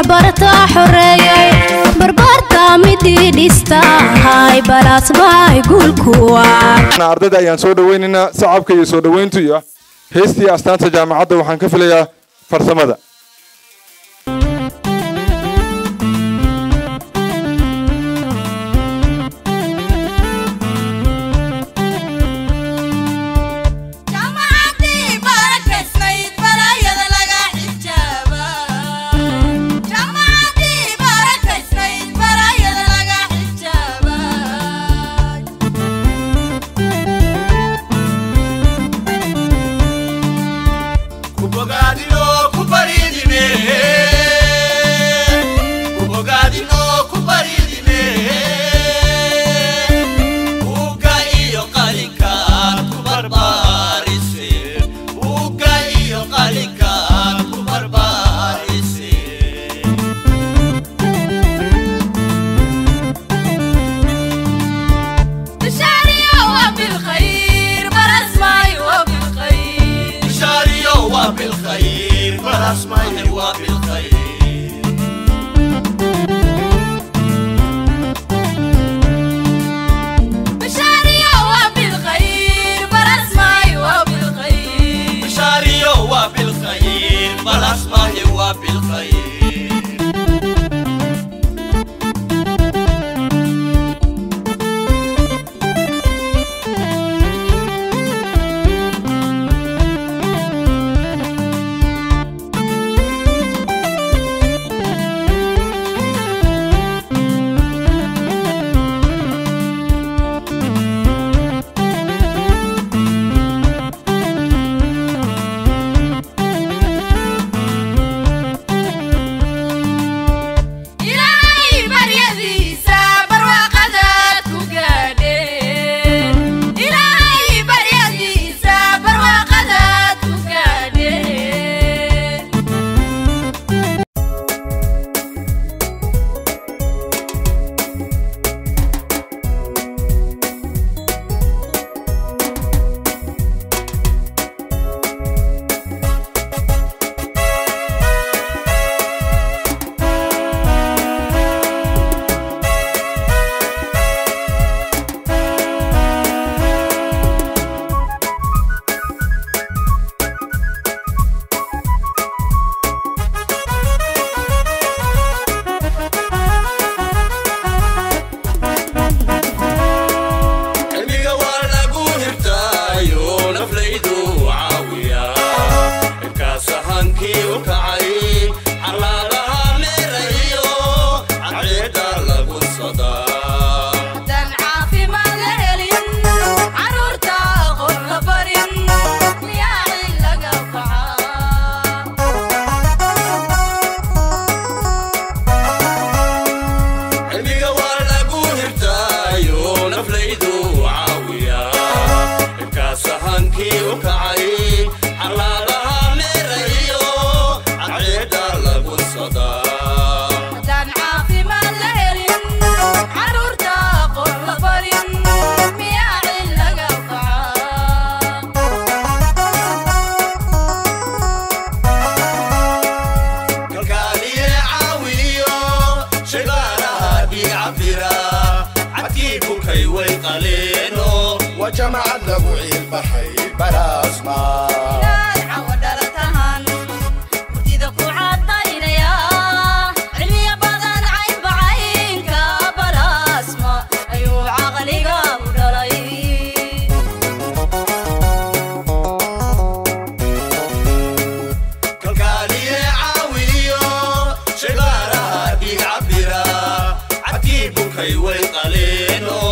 bartaa xoreeyay barbaartaa midii dhistahay balaasmaay guulkuwa ardayda ayaan soo dhawaynaynaa sacabka iyo soo dhawayntu iyo heestii astaanta jaamacadda waxaan ka filayaa farsamada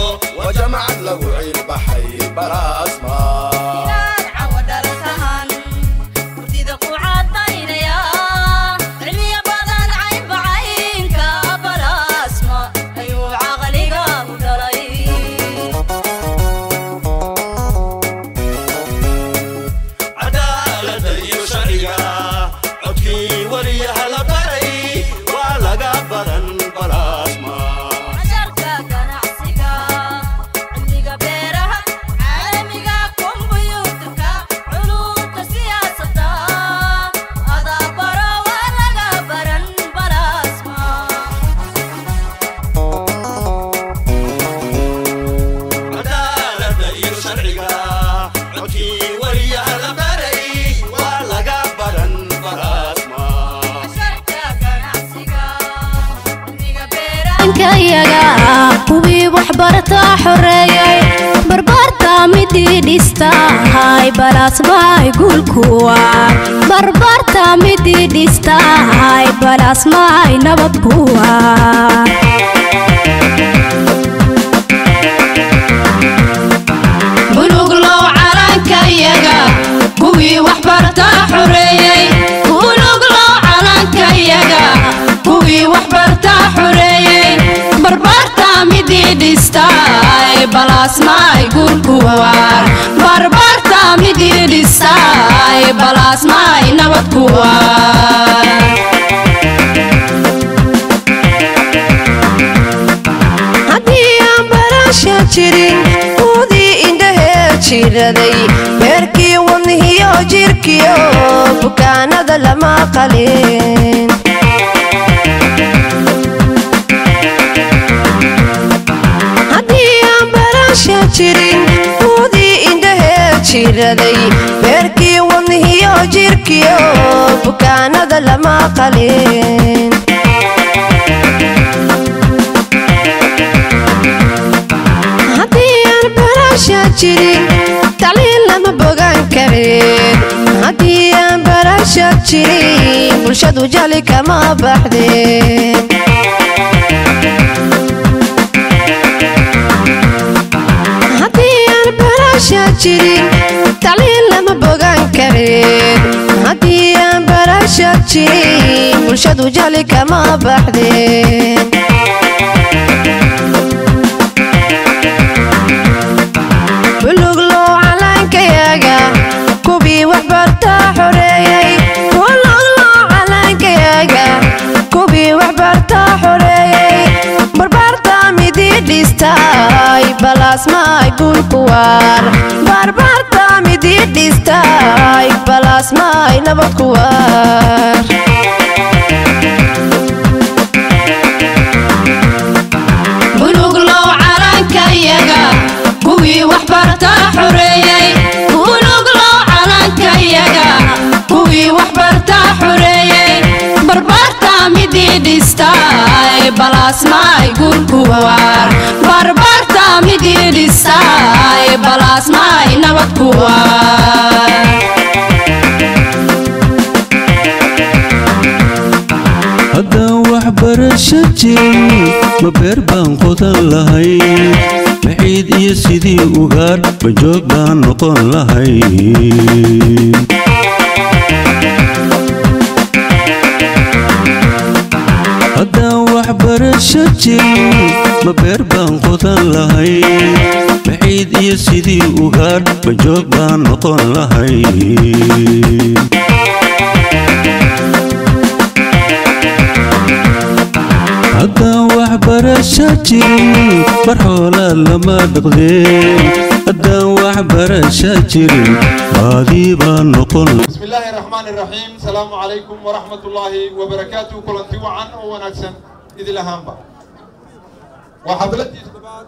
وجمع له عيل بحي بلا اسماء calankayaga kuwii waxbartaa xoreeyay barbaarta midii dhistahay balaasmaay guulkuwa barbaarta midii dhistahay balaasmaay nabadkuwa buluglow calankayaga kuwii waxbartaa xoreeyey buluglow calankayaga kuwii waxbartaa xoreeyey barbaarta midii dhistaay balaasmaay guulkuwaar barbaarta midii dhistaay balaasmaay nabadkuwaar haddii aan baraasha jirin uudii indhahee jiraday beerkii wadnihiyo jirkiyo bukaanada lama qalin haddii aan baraasha jirin uudii indhahee jiraday beerkii wadnihiyo jirkiyo bukaanada lama qalin haddii aan baraasha jirin tacliin lama bogan karin haddii aan baraasha jirin bulshadu jali kama baxdeen haddii aan baraasha jirin tacliin lama bogan karin haddii aan baraasha jirin bulshadu jali kama baxdeen buluglow calankayaga kuwii waxbartaa xoreeyey buluglow calankayaga kuwii waxbartaa xoreeyey barbaarta midii dhistaay balaasmaay guulkuwaar barbaarta midii dhistaay balaasmaay nabadkuwaar buluglow calankayaga kuwii waxbartaa xoreeyey buluglow calankayaga kuwii waxbartaa xoreeyey barbaarta midii dhistaay balaasmaay guulkuwaar barbaarta midii dhistaay balaasmaay nabadkuwaar haddaan waxbarasho jirin ma beer baan qodan lahay maciid iyo sidii ugaadh ma joog baan noqon lahay haddaan waxbarasho jirin ma beer baan qodan lahay maciid iyo sidii ugaadh ma joog baan noqon lahay haddaan waxbarasho jirin mar xoolaad lama dhaqdeen haddaan waxbarasho jirin baadii baan noqon بسم الله الرحمن الرحيم السلام عليكم ورحمة الله وبركاته كلنتي وعن ونكسن إذ لهامبا وحفلتي تبعات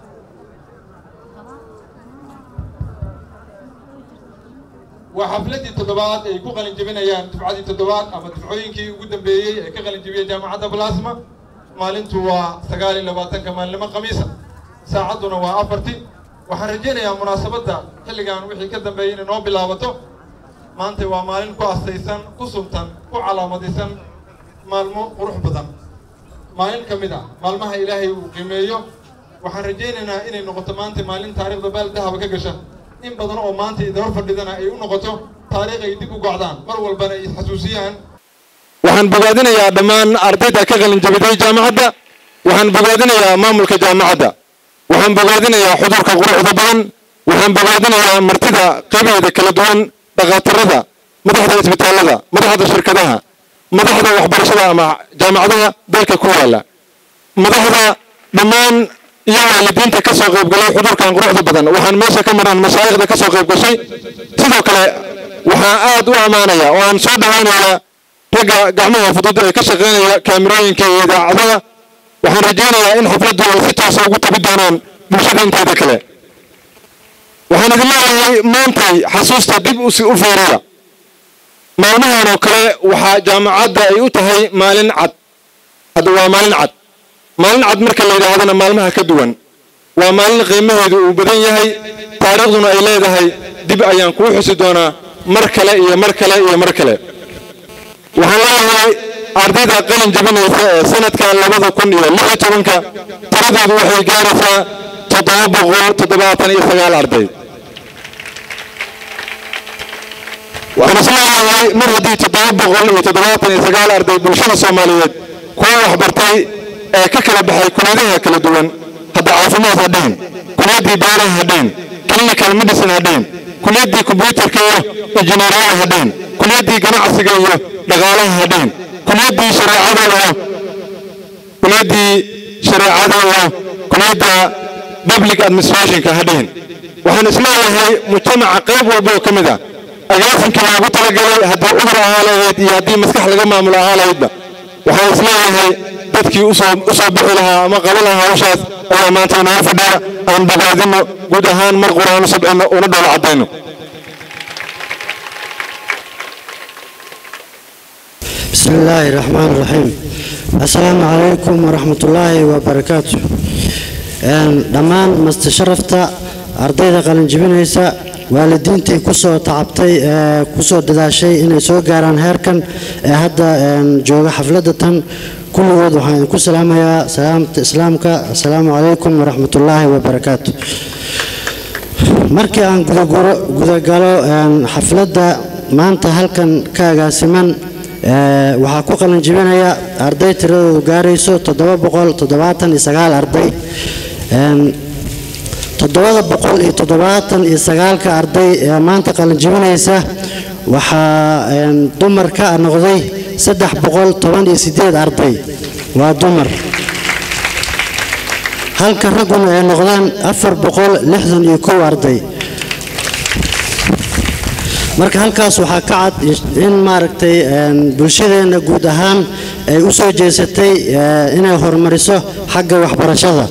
وحفلتي تدبات ay ku qalin jabinayaan dufcadii toddobaad ama dufcooyinkii ugu dambeeyey ee ka qalin jabiyey jaamacadda blasma maalintu waa sagaal iyo labaatanka maalinimo khamiisa saacadduna waa afarti waxaan rajaynayaa munaasabadda xilligan wixii ka dambeeyey inay noo bilaabato maanta waa maalin ku astaysan ku suntan ku calaamadaysan maalmo qurux badan maalin ka mid ah maalmaha ilaahay uu qiimeeyo waxaan rajaynaynaa inay noqoto maanta maalin taariikhda baal dahaba ka gasha in badan oo maanta idaba fadhidana ay u noqoto taariikh ay dib u gocdaan mar walbana ay isxasuusiyaan waxaan bogaadinayaa dhammaan ardayda ka qalin jabiday jaamacadda waxaan bogaadinayaa maamulka jaamacadda waxaan bogaadinayaa xudurka quruxda badan waxaan bogaadinayaa martida qaybaheeda kala duwan dhakhaatiirada madaxda isbitaallada madaxda shirkadaha madaxda waxbarashada ama jaamacadaha dalka ku yaala madaxda dhammaan iyo waalidiinta ka soo qaybgalay xudurkan quruxda badan waxaan meesha ka maraan mashaayikhda ka soo qayb gashay sidoo kale waxaan aad u ammaanayaa oo aan soo dhawaynayaa ragga gacmaha fudud ee ka shaqaynaya kaamirooyinka iyo idaacadaha waxaan rajaynayaa in xafladdu ay si toosa ugu tabi doonaan bulshada inteeda kale waxaan idin leeyahay maantay xasuusta dib usi u fiiriya maalmahan oo kale waxaa jaamacadda ay u tahay maalin cad hadda waa maalin cad maalin cad marka la yidhaahdana maalmaha ka duwan waa maalin qiimaheedu uu badan yahay taariikhduna ay leedahay dib ayaan kuu xusi doonaa mar kale iyo mar kale iyo mar kale waxaan leeyahay ardayda qalin jabinaysa ee sanadka labada kun iyo lix iyo tobanka tiradoodu waxay gaaraysaa toddoba boqol toddobaatan iyo sagaal arday waxaan isleeyahay mar haddii toddoba boqol iyo toddobaatan iyo sagaal arday bulshada soomaaliyeed kuwa waxbartay ee ka kala baxay kulliyadaha kala duwan hadda caafimaad hadhayn kulliyaddii beeraha hadhayn clinical medicine hadhayn kulliyaddii kombyuutarka iyo injineeriyada hadhayn kulliyaddii ganacsiga iyo dhaqaalaha hadhayn kulliyaddii shareecada iyo kulliyaddii shareecada iyo kulliyadda public administrationka hadhayn waxaan isleeyahay mujtamaca qayb walba oo ka mid ah agaasinkii loogu talagalay haddii cudur ahaa lahayd iyo haddii maskax laga maamulo ahaa lahaydba waxaan isleeyahay dadkii usoo usoo bixi lahaa ama qaban lahaa hawshaas ayaa maanta inoo fadhiya aan bogaadino guud ahaan mar quraan u sabcino una dhoola caddayno بسم الله الرحمن الرحيم السلام عليكم ورحمة الله وبركاته dhammaan mastasharafta ardayda qalinjibinaysa waalidiintii kusoo tacabtay ee kusoo dadaashay inay soo gaaraan heerkan ee hadda jooga xafladda tan kulligood waxaan idinku salaamayaa salaamta islaamka assalaamu calaykum waraxmatullaahi wabarakaatu markii aan gudagalo xafladda maanta halkan ka agaasiman waxaa ku qalin jibinaya arday tiradoodu gaarayso toddoba boqol toddobaatan iyo sagaal arday toddobada boqol iyo toddobaatan iyo sagaalka arday ee maanta qalin jibinaysa waxaa dumar ka noqday saddex boqol toban iyo sideed arday waa dumar halka ragguna ay noqdaan afar boqol lixdan iyo kow arday marka halkaas waxaa ka cad in maaragtay bulshadeenna guud ahaan ay u soo jeesatay inay horumariso xagga waxbarashada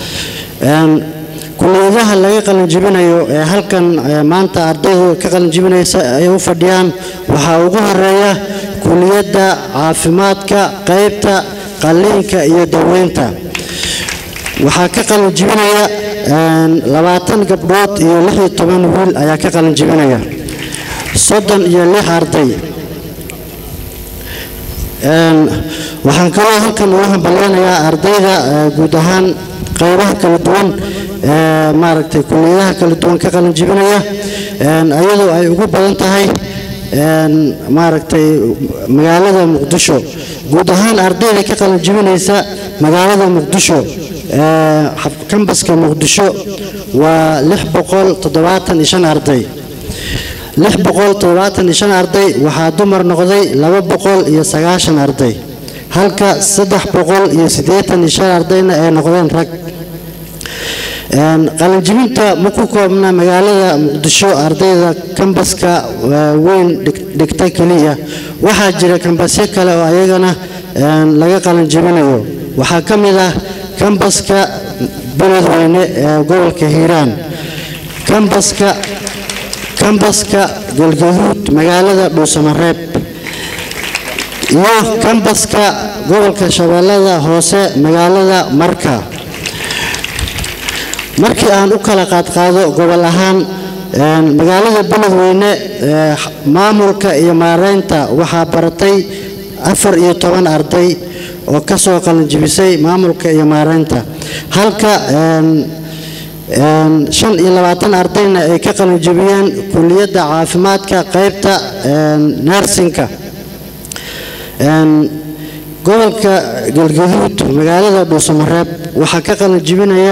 kuliyadaha laga qalinjibinayo ee halkan maanta ardaydu ka qalinjibinaysa ay u fadhiyaan waxaa ugu horeeya kuliyadda caafimaadka qaybta qalliinka iyo daweynta waxaa ka qalinjibinaya labaatan gabdhood iyo lix iyo toban wiil ayaa ka qalinjibinaya soddon iyo lix arday waxaan kaloo halkan ugu hambalyanayaa ardayda guud ahaan qaybaha kala duwan ee maaragtay kuliyadaha kala duwan ka qalin jibinaya iyadoo ay ugu badan tahay maaragtay magaalada muqdisho guud ahaan ardayda ka qalin jibinaysa magaalada muqdisho kambaska muqdisho waa lix boqol toddobaatan iyo shan arday lix boqol toddobaatan iyo shan arday waxaa dumar noqday laba boqol iyo sagaashan arday halka saddex boqol iyo siddeetan iyo shan ardayna ay noqdeen rag qalinjibinta ma ku koobna magaalada muqdisho ardayda kambaska weyn dhigta keliya waxaa jira kambasyo kale oo ayagana laga qalinjibinayo waxaa ka mid ah kambaska beledweyne ee gobolka hiiraan kambaska kambaska galgaduud magaalada dhuusamareeb iyo kambaska gobolka shabeellada hoose magaalada marka markii aan u kala qaadqaado gobol ahaan magaalada beledweyne maamulka iyo maareynta waxaa baratay afar iyo toban arday oo ka soo qalinjibisay maamulka iyo maareynta halka shan iyo labaatan ardayna ay ka qalinjibiyeen kuliyadda caafimaadka qaybta nersinka gobolka galgaduud magaalada dhuusamareeb waxaa ka qalinjibinaya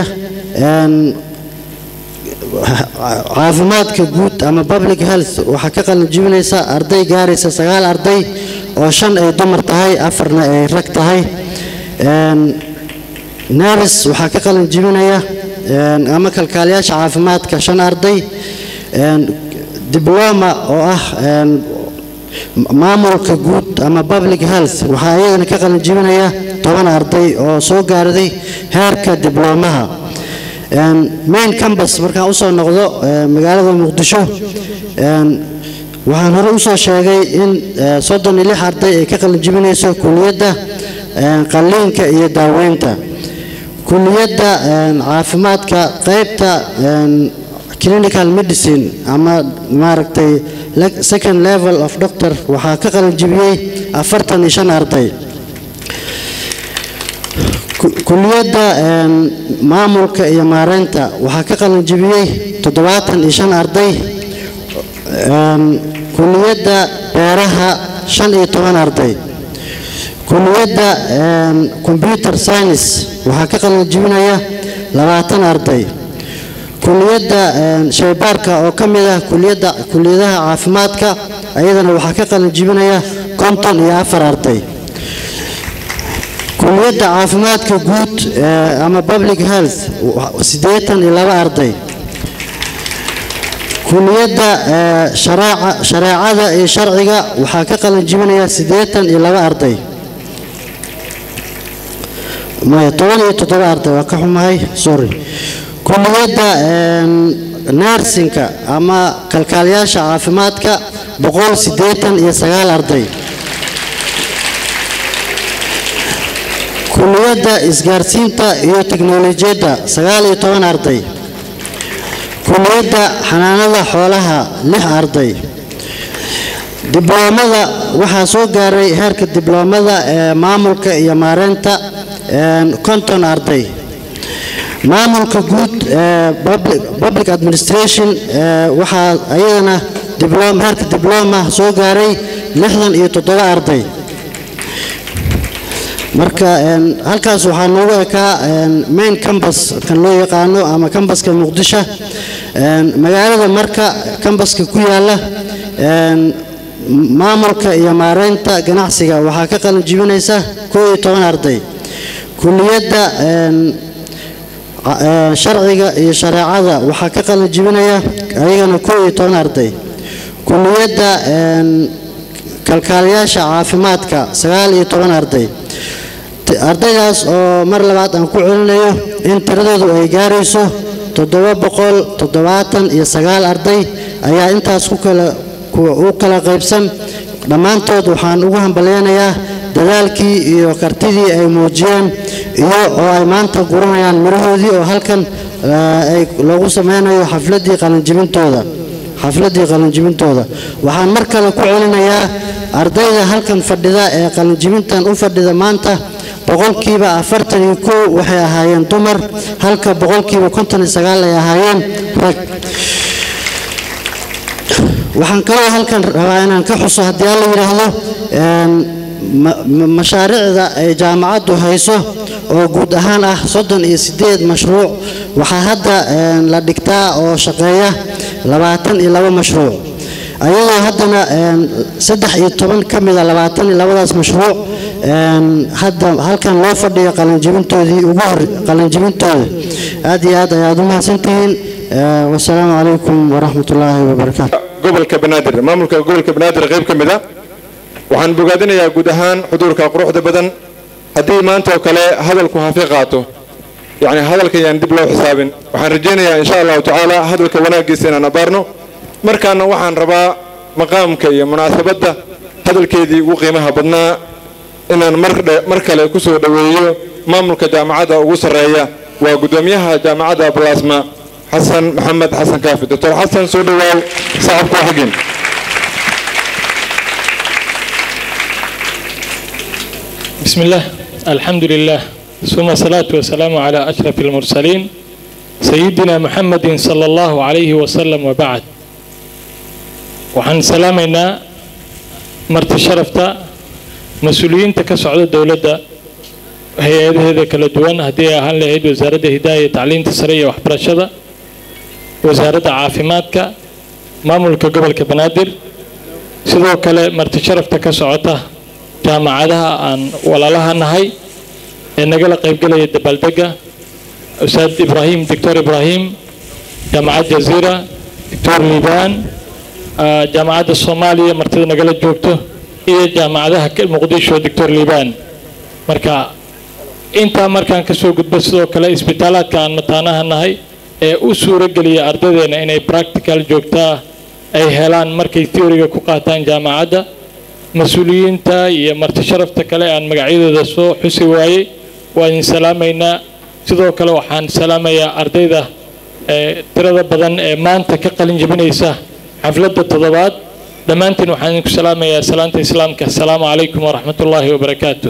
caafimaadka guud ama public health waxaa ka qalinjibinaysa arday gaaraysa sagaal arday oo shan ay dumar tahay afarna ay rag tahay neris waxaa ka qalinjibinaya ama kalkaaliyaasha caafimaadka shan arday dibloma oo ah maamulka guud ama public health waxaa iyadana ka qalinjibinaya toban arday oo soo gaarday heerka diblomaha main cambus markaan usoo noqdo magaalada muqdisho waxaan hore usoo sheegay in soddon iyo lix arday ay ka qalinjibinayso kuliyadda qalliinka iyo daaweynta kuliyadda een, caafimaadka qaybta een, clinical medicine ama maaragtay le- second level of doctor waxaa ka qalin jibiyey afartan iyo shan arday Ku- kuliyadda een, maamulka iyo maareynta waxaa ka qalin jibiyey toddobaatan iyo shan arday Een, kuliyadda beeraha shan iyo toban arday kuliyadda een, computer science waxaa ka qalin jibinaya labaatan arday kuliyadda een, shaybaarka oo ka mid ah kuliyadda kuliyadaha caafimaadka ayadana waxaa ka qalin jibinaya konton iyo afar arday kuliyadda caafimaadka guud ee, ama public health wa- siddeetan iyo laba arday kuliyadda ee, sharaaca- shareecada iyo sharciga waxaa ka qalin jibinaya siddeetan iyo laba arday maya toban iyo toddoba arday waa ka xumahay sorry kuliyadda een, nursingka ama kalkaaliyaasha caafimaadka boqol siddeetan iyo sagaal arday kuliyadda isgaarsiinta iyo teknolojiyadda sagaal iyo toban arday kuliyadda xanaanada xoolaha lix arday dibloomada waxaa soo gaaray heerka dibloomada ee maamulka iyo maareynta een, konton arday maamulka guud ee public, public administration ee, waxaa ayadana diblom heerka dibloma soo gaaray lixdan iyo toddoba arday marka een, halkaas waxaa noogu ekaa een, main campus kan loo yaqaano ama cambuska muqdisho een, magaalada marka cambuska ku yaala een, maamulka iyo maareynta ganacsiga waxaa ka qalin jibinaysa koo iyo toban arday kuliyadda een, ca- ee, sharciga iyo shareecada waxaa ka qalin jibinaya ayagana koo iyo toban arday kuliyadda een, kalkaaliyaasha caafimaadka sagaal iyo toban arday T- ardaydaas oo mar labaad aan ku celinayo in tiradoodu ay gaarayso toddoba boqol toddobaatan iyo sagaal arday ayaa intaas ku kala ku- u kala qaybsan dhammaantood waxaan ugu hambalyaynayaa dadaalkii iyo kartidii ay muujiyeen iyo oo ay maanta guranayaan mirahoodii oo halkan eh, ay loogu sameynayo xafladii qalinjibintooda xafladii qalinjibintooda waxaan mar kale ku celinayaa ardayda halkan fadhida ee qalinjibintan u fadhida maanta boqolkiiba afartan iyo kow waxay ahaayeen dumar halka boqolkiiba konton iyo sagaal ay ahaayeen rag waxaan kaloo halkan rabaa inaan ka xuso haddii alla yidhaahdo een, ma- ma- mashaariicda ay jaamacaddu hayso oo guud ahaan ah soddon iyo siddeed mashruuc waxaa hadda een, la dhigtaa oo shaqeeya labaatan iyo laba mashruuc ayadoo haddana een, saddex iyo toban ka mida labaatan iyo labadaas mashruuc een, hadda halkan loo fadhiyo qalinjibintoodii ugu hor qalinjibintooda aad iyo aad ayaad u mahadsantihiin Eh, wasalaamu calaykum waraxmat ullaahi wabarakaatu gobolka banaadir maamulka gobolka banaadir qayb ka mid a waxaan bogaadinayaa guud ahaan xuduurka quruxda badan haddii maanta oo kale hadalku hafi qaato yacni hadalka yaan dib loo xisaabin waxaan rajaynayaa insha allahu tacaala hadalka wanaaggiisa inaan abaarno markaana waxaan rabaa maqaamka iyo munaasabadda hadalkeedii ugu qiimaha badnaa inaan mar dhe- mar kale ku soo dhoweeyo maamulka jaamacadda ugu sarreeya waa guddoomiyaha jaamacadda balaasma xasan maxamed xasan kaafi doctor xasan soo dhowaaw sacabku xagin بسم الله الحمد لله ثم الصلاة والسلام على أشرف المرسلين سيدنا محمد صلى الله عليه وسلم وبعد وحن سلامنا مرت شرفتا مسؤولين تكسعود الدولة هي هذا كلا دوان هدي أهل لهيد وزارة هداية تعليم تسرية وحبرشدة وزارة عافيماتك مامولك قبل كبنادر sidoo kale marti sharafta ka socota jaamacadaha aan walaalaha nahay ee nagala qaybgelaya dabaaldega ustaad ibraahim doctor ibraahim jaamacad jaziira doctor liibaan ah, jaamacadda soomaaliya martida nagala joogto iyo jaamacadaha ka- muqdisho doctor liibaan marka intaa markaan kasoo gudbo sidoo kale isbitaalaadka aan mataanaha nahay ee u suuro geliya ardaydeena inay practical joogtaa ay helaan markay theoryga ku qaataan jaamacadda mas-uuliyiinta iyo marti sharafta kale aan magacyadooda soo xusi waayey waa idin salaamaynaa sidoo kale waxaan salaamayaa ardayda ee tirada badan ee maanta ka qalin jebinaysa xafladda toddobaad dhammaantiin waxaan idinku salaamayaa salaanta islaamka asalaamu calaykum waraxmatullaahi wabarakaatu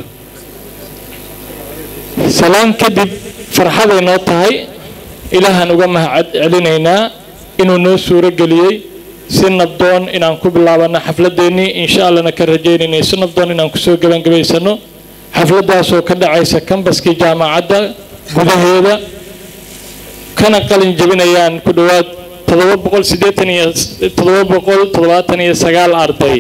salaan kadib farxaday noo tahay ilaahaan uga mahad celinaynaa inuu noo suuro geliyey si nabdoon inaan ku bilaabano xafladeennii insha allana ka rajaynayna si nabdoon inaan kusoo gebangabaysano xafladaasoo ka dhacaysa kambaskii jaamacadda gudaheeda kana qalin jebinayaan ku dhowaad todoba boqol sideetan iyo todoba boqol toddobaatan iyo sagaal arday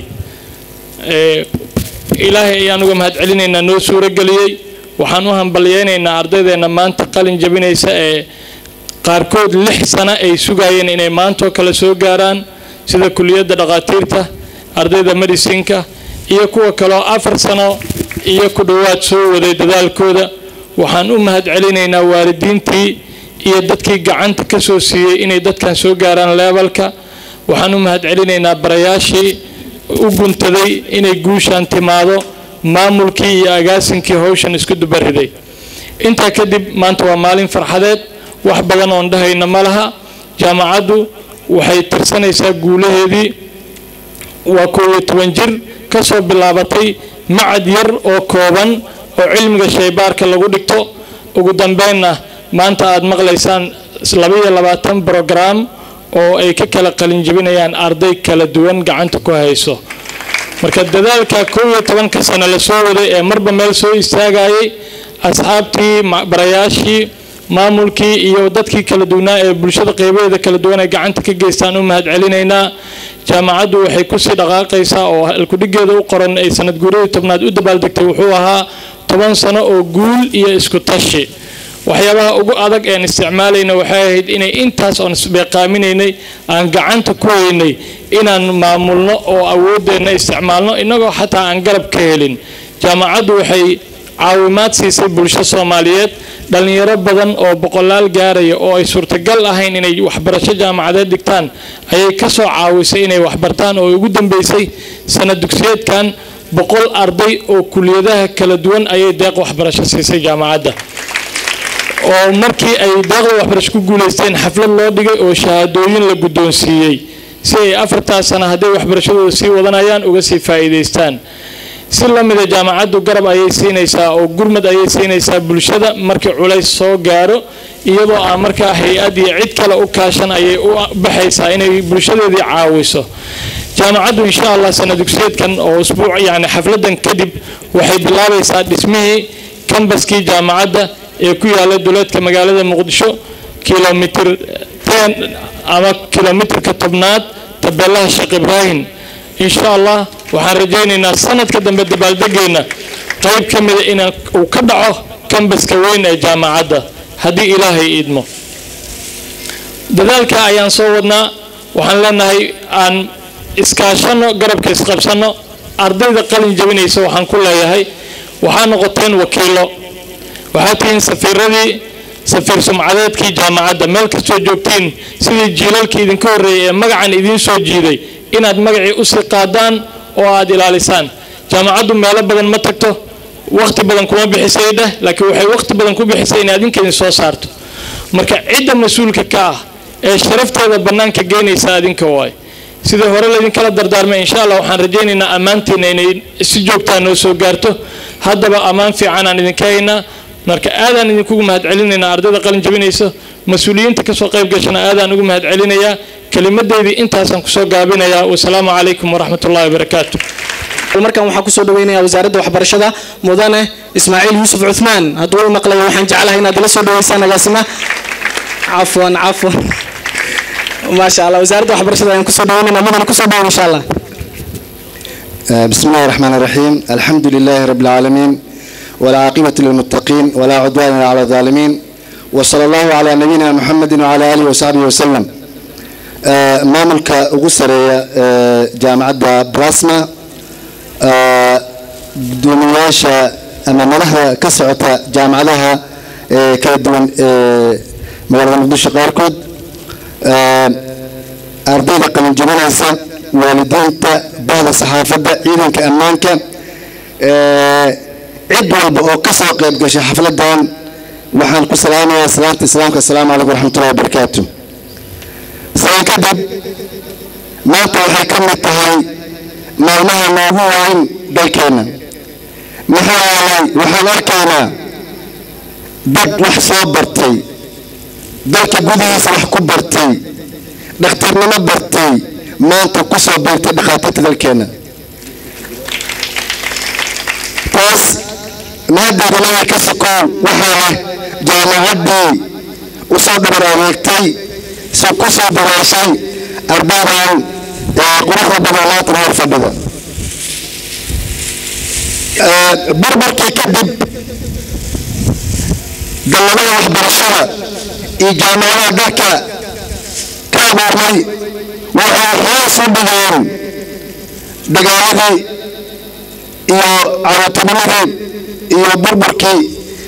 ilaahay ayaan uga mahad celinaynaa noo suuro geliyey waxaan u hambalyeynaynaa ardaydeena maanta qalin jebinaysa ee qaarkood lix sano ay sugayeen inay maantoo kale soo gaaraan sida kuliyadda dhakhaatiirta ardayda medicinka iyo kuwa kaleo afar sano iyo ku dhowaad soo waday dadaalkooda waxaan u mahad celinaynaa waalidiintii iyo dadkii gacanta ka soo siiyey inay dadkan soo gaaraan leebalka waxaan u mahad celinaynaa barayaashii u guntaday inay guushaan timaado maamulkii iyo agaasinkii howshan isku dubariday intaa kadib maanta waa maalin farxadeed wax badan oon dhahayna ma laha jaamacaddu waxay tirsanaysaa guulaheedii waa koob iyo toban jir ka soo bilaabatay macad yar oo kooban oo cilmiga shaybaarka lagu dhigto ugu dambeynna maanta aada maqlaysaan labaiyo labaatan brogram oo ay ka kala qalinjebinayaan arday kala duwan gacanta ku hayso marka dadaalka koob iyo tobanka sano lasoo waday ee marba meel soo istaagayay asxaabtii barayaashii maamulkii iyo dadkii kala duwanaa ee bulshada qeybaheeda kala duwan ay gacanta ka geystaan u mahad celinaynaa jaamacaddu waxay kusii dhaqaaqaysaa oo alkudhigeeda u qoran ay sanad guuradii tobnaad u dabaaldegtay wuxuu ahaa toban sano oo guul iyo isku tashi waxyaabaha ugu adag een isticmaalayna waxay ahayd inay intaas oon isbeeqaaminaynay aan gacanta ku haynay inaan maamulno oo awoodeenna isticmaalno innagoo xataa aan garab ka helin jaamacaddu waxay caawimaad siisay bulsho soomaaliyeed dhallinyaro badan oo boqolaal gaaraya oo ay suurtagal ahayn inay waxbarasho jaamacadeed dhigtaan ayay ka soo caawisay inay waxbartaan oo ugu dambeysay sanad dugsiyeedkan boqol arday oo kuliyadaha kala duwan ayay deeq waxbarasho siisay jaamacadda oo markii ay deeqda waxbarasho ku guulaysteen xaflad loo dhigay oo shahaadooyin la guddoonsiiyey si ay afartaas sana hadday waxbarashadooda sii wadanayaan uga sii faa'iidaystaan si la mida jaamacaddu garab ayay siinaysaa oo gurmad ayay siinaysaa bulshada markii culays soo gaaro iyadoo aan markaa hay-ad iyo cid kale u kaashan ayay u baxaysaa inay bulshadeedii caawiso jaamacaddu insha allah sana dugsiyeedkan oo usbuuc yacni xafladan kadib waxay bilaabaysaa dhismihii kambaskii jaamacadda ee ku yaala duleedka magaalada muqdisho kilomitir ten ama kilomitirka tobnaad tabeelaha sheekh ibraahim insha allah waxaan rajaynaynaa sanadka dambe dabaaldegeenna qayb ka mida in uu ka dhaco kambaska weyn ee jaamacadda haddii ilaahay idmo dadaalka ayaan soo wadnaa waxaan leenahay aan iskaashano garabka isqabsano ardayda qalin jabinaysa waxaan ku leeyahay waxaa noqoteen wakiilo waxaa tihiin safiiradii safiir sumcadeedkii jaamacadda meel kastoo joogtiin sidii jiilalkii idinka horreeyay ee magacan idiin soo jiiday inaad magacii usii qaadaan oo aad ilaalisaan jaamacaddu meelo badan ma tagto waqti badan kuma bixisay dheh laakiin waxay waqti badan ku bixisay inay adinka idin soo saarto marka cidda mas-uulka ka ah ee sharafteeda bannaanka geynaysa adinka waay sidii hore laydinkala dardaarmay insha allah waxaan rajaynaynaa ammaantiina inay si joogtaa noo soo gaarto haddaba ammaan fiican aan idinka haynaa marka aadaan idinkugu mahad celinaynaa ardayda qalin jabinayso mas-uuliyiinta kasoo qayb gashana aadaan ugu mahad celinayaa kelimadeydii intaasaan kusoo gaabinayaa wasalaamu calaykum waraxmat ullahi wabarakaatu markan waxaan kusoo dhaweynayaa wasaaradda waxbarashada mudane ismaaciil yuusuf cuthmaan hadduu u maqlayo waxaan jeclahay inaad ila soo dhaweysaan agaasima cafwan cafwan maasha allah wasaaradda waxbarashada ayaan kusoo dhaweynaynaa mudane kusoo dhaweyn insha allah بسم الله الرحمن الرحيم الحمد لله رب العالمين والعاقبة للمتقين ولا عدوان على الظالمين وصلى الله على نبينا محمد وعلى آله وصحبه وسلم maamulka ugu sareeya jaamacadda brasma gudoomiyayaasha ama madaxda ka socota jaamacadaha kala duwan ee magaalada muqdisho qaarkood ardayda qalinjabinaysa waalidiinta bahda saxaafadda ciidanka ammaanka cid walba oo ka soo qayb gashay xafladan waxaan ku salaamayaa salaanta islaamka asalaamu calaykum waraxmatullahi wabarakaatu salaan kadib maanta waxay ka mid tahay maalmaha noogu weyn dalkeenna maxaa yeelay waxaan arkaynaa dad wax soo bartay dalka gudihiisa wax ku bartay dhakhtarnimo bartay maanta ku soo beegtay dhakhaatiirta dalkeenna taas mahaddeeda ilaahay ka sokow waxaa leh jaamacaddii u soo dhabar adeegtay si ku soo daraashay ardaydan ee quruxda badan laatan hor fadhida barbarkii kadib dalladaha waxbarashada iyo jaamacadaha dalka ka abuurmay waxay hoos u dhigeen dagaaladii iyo caruurtinimadii iyo burburkii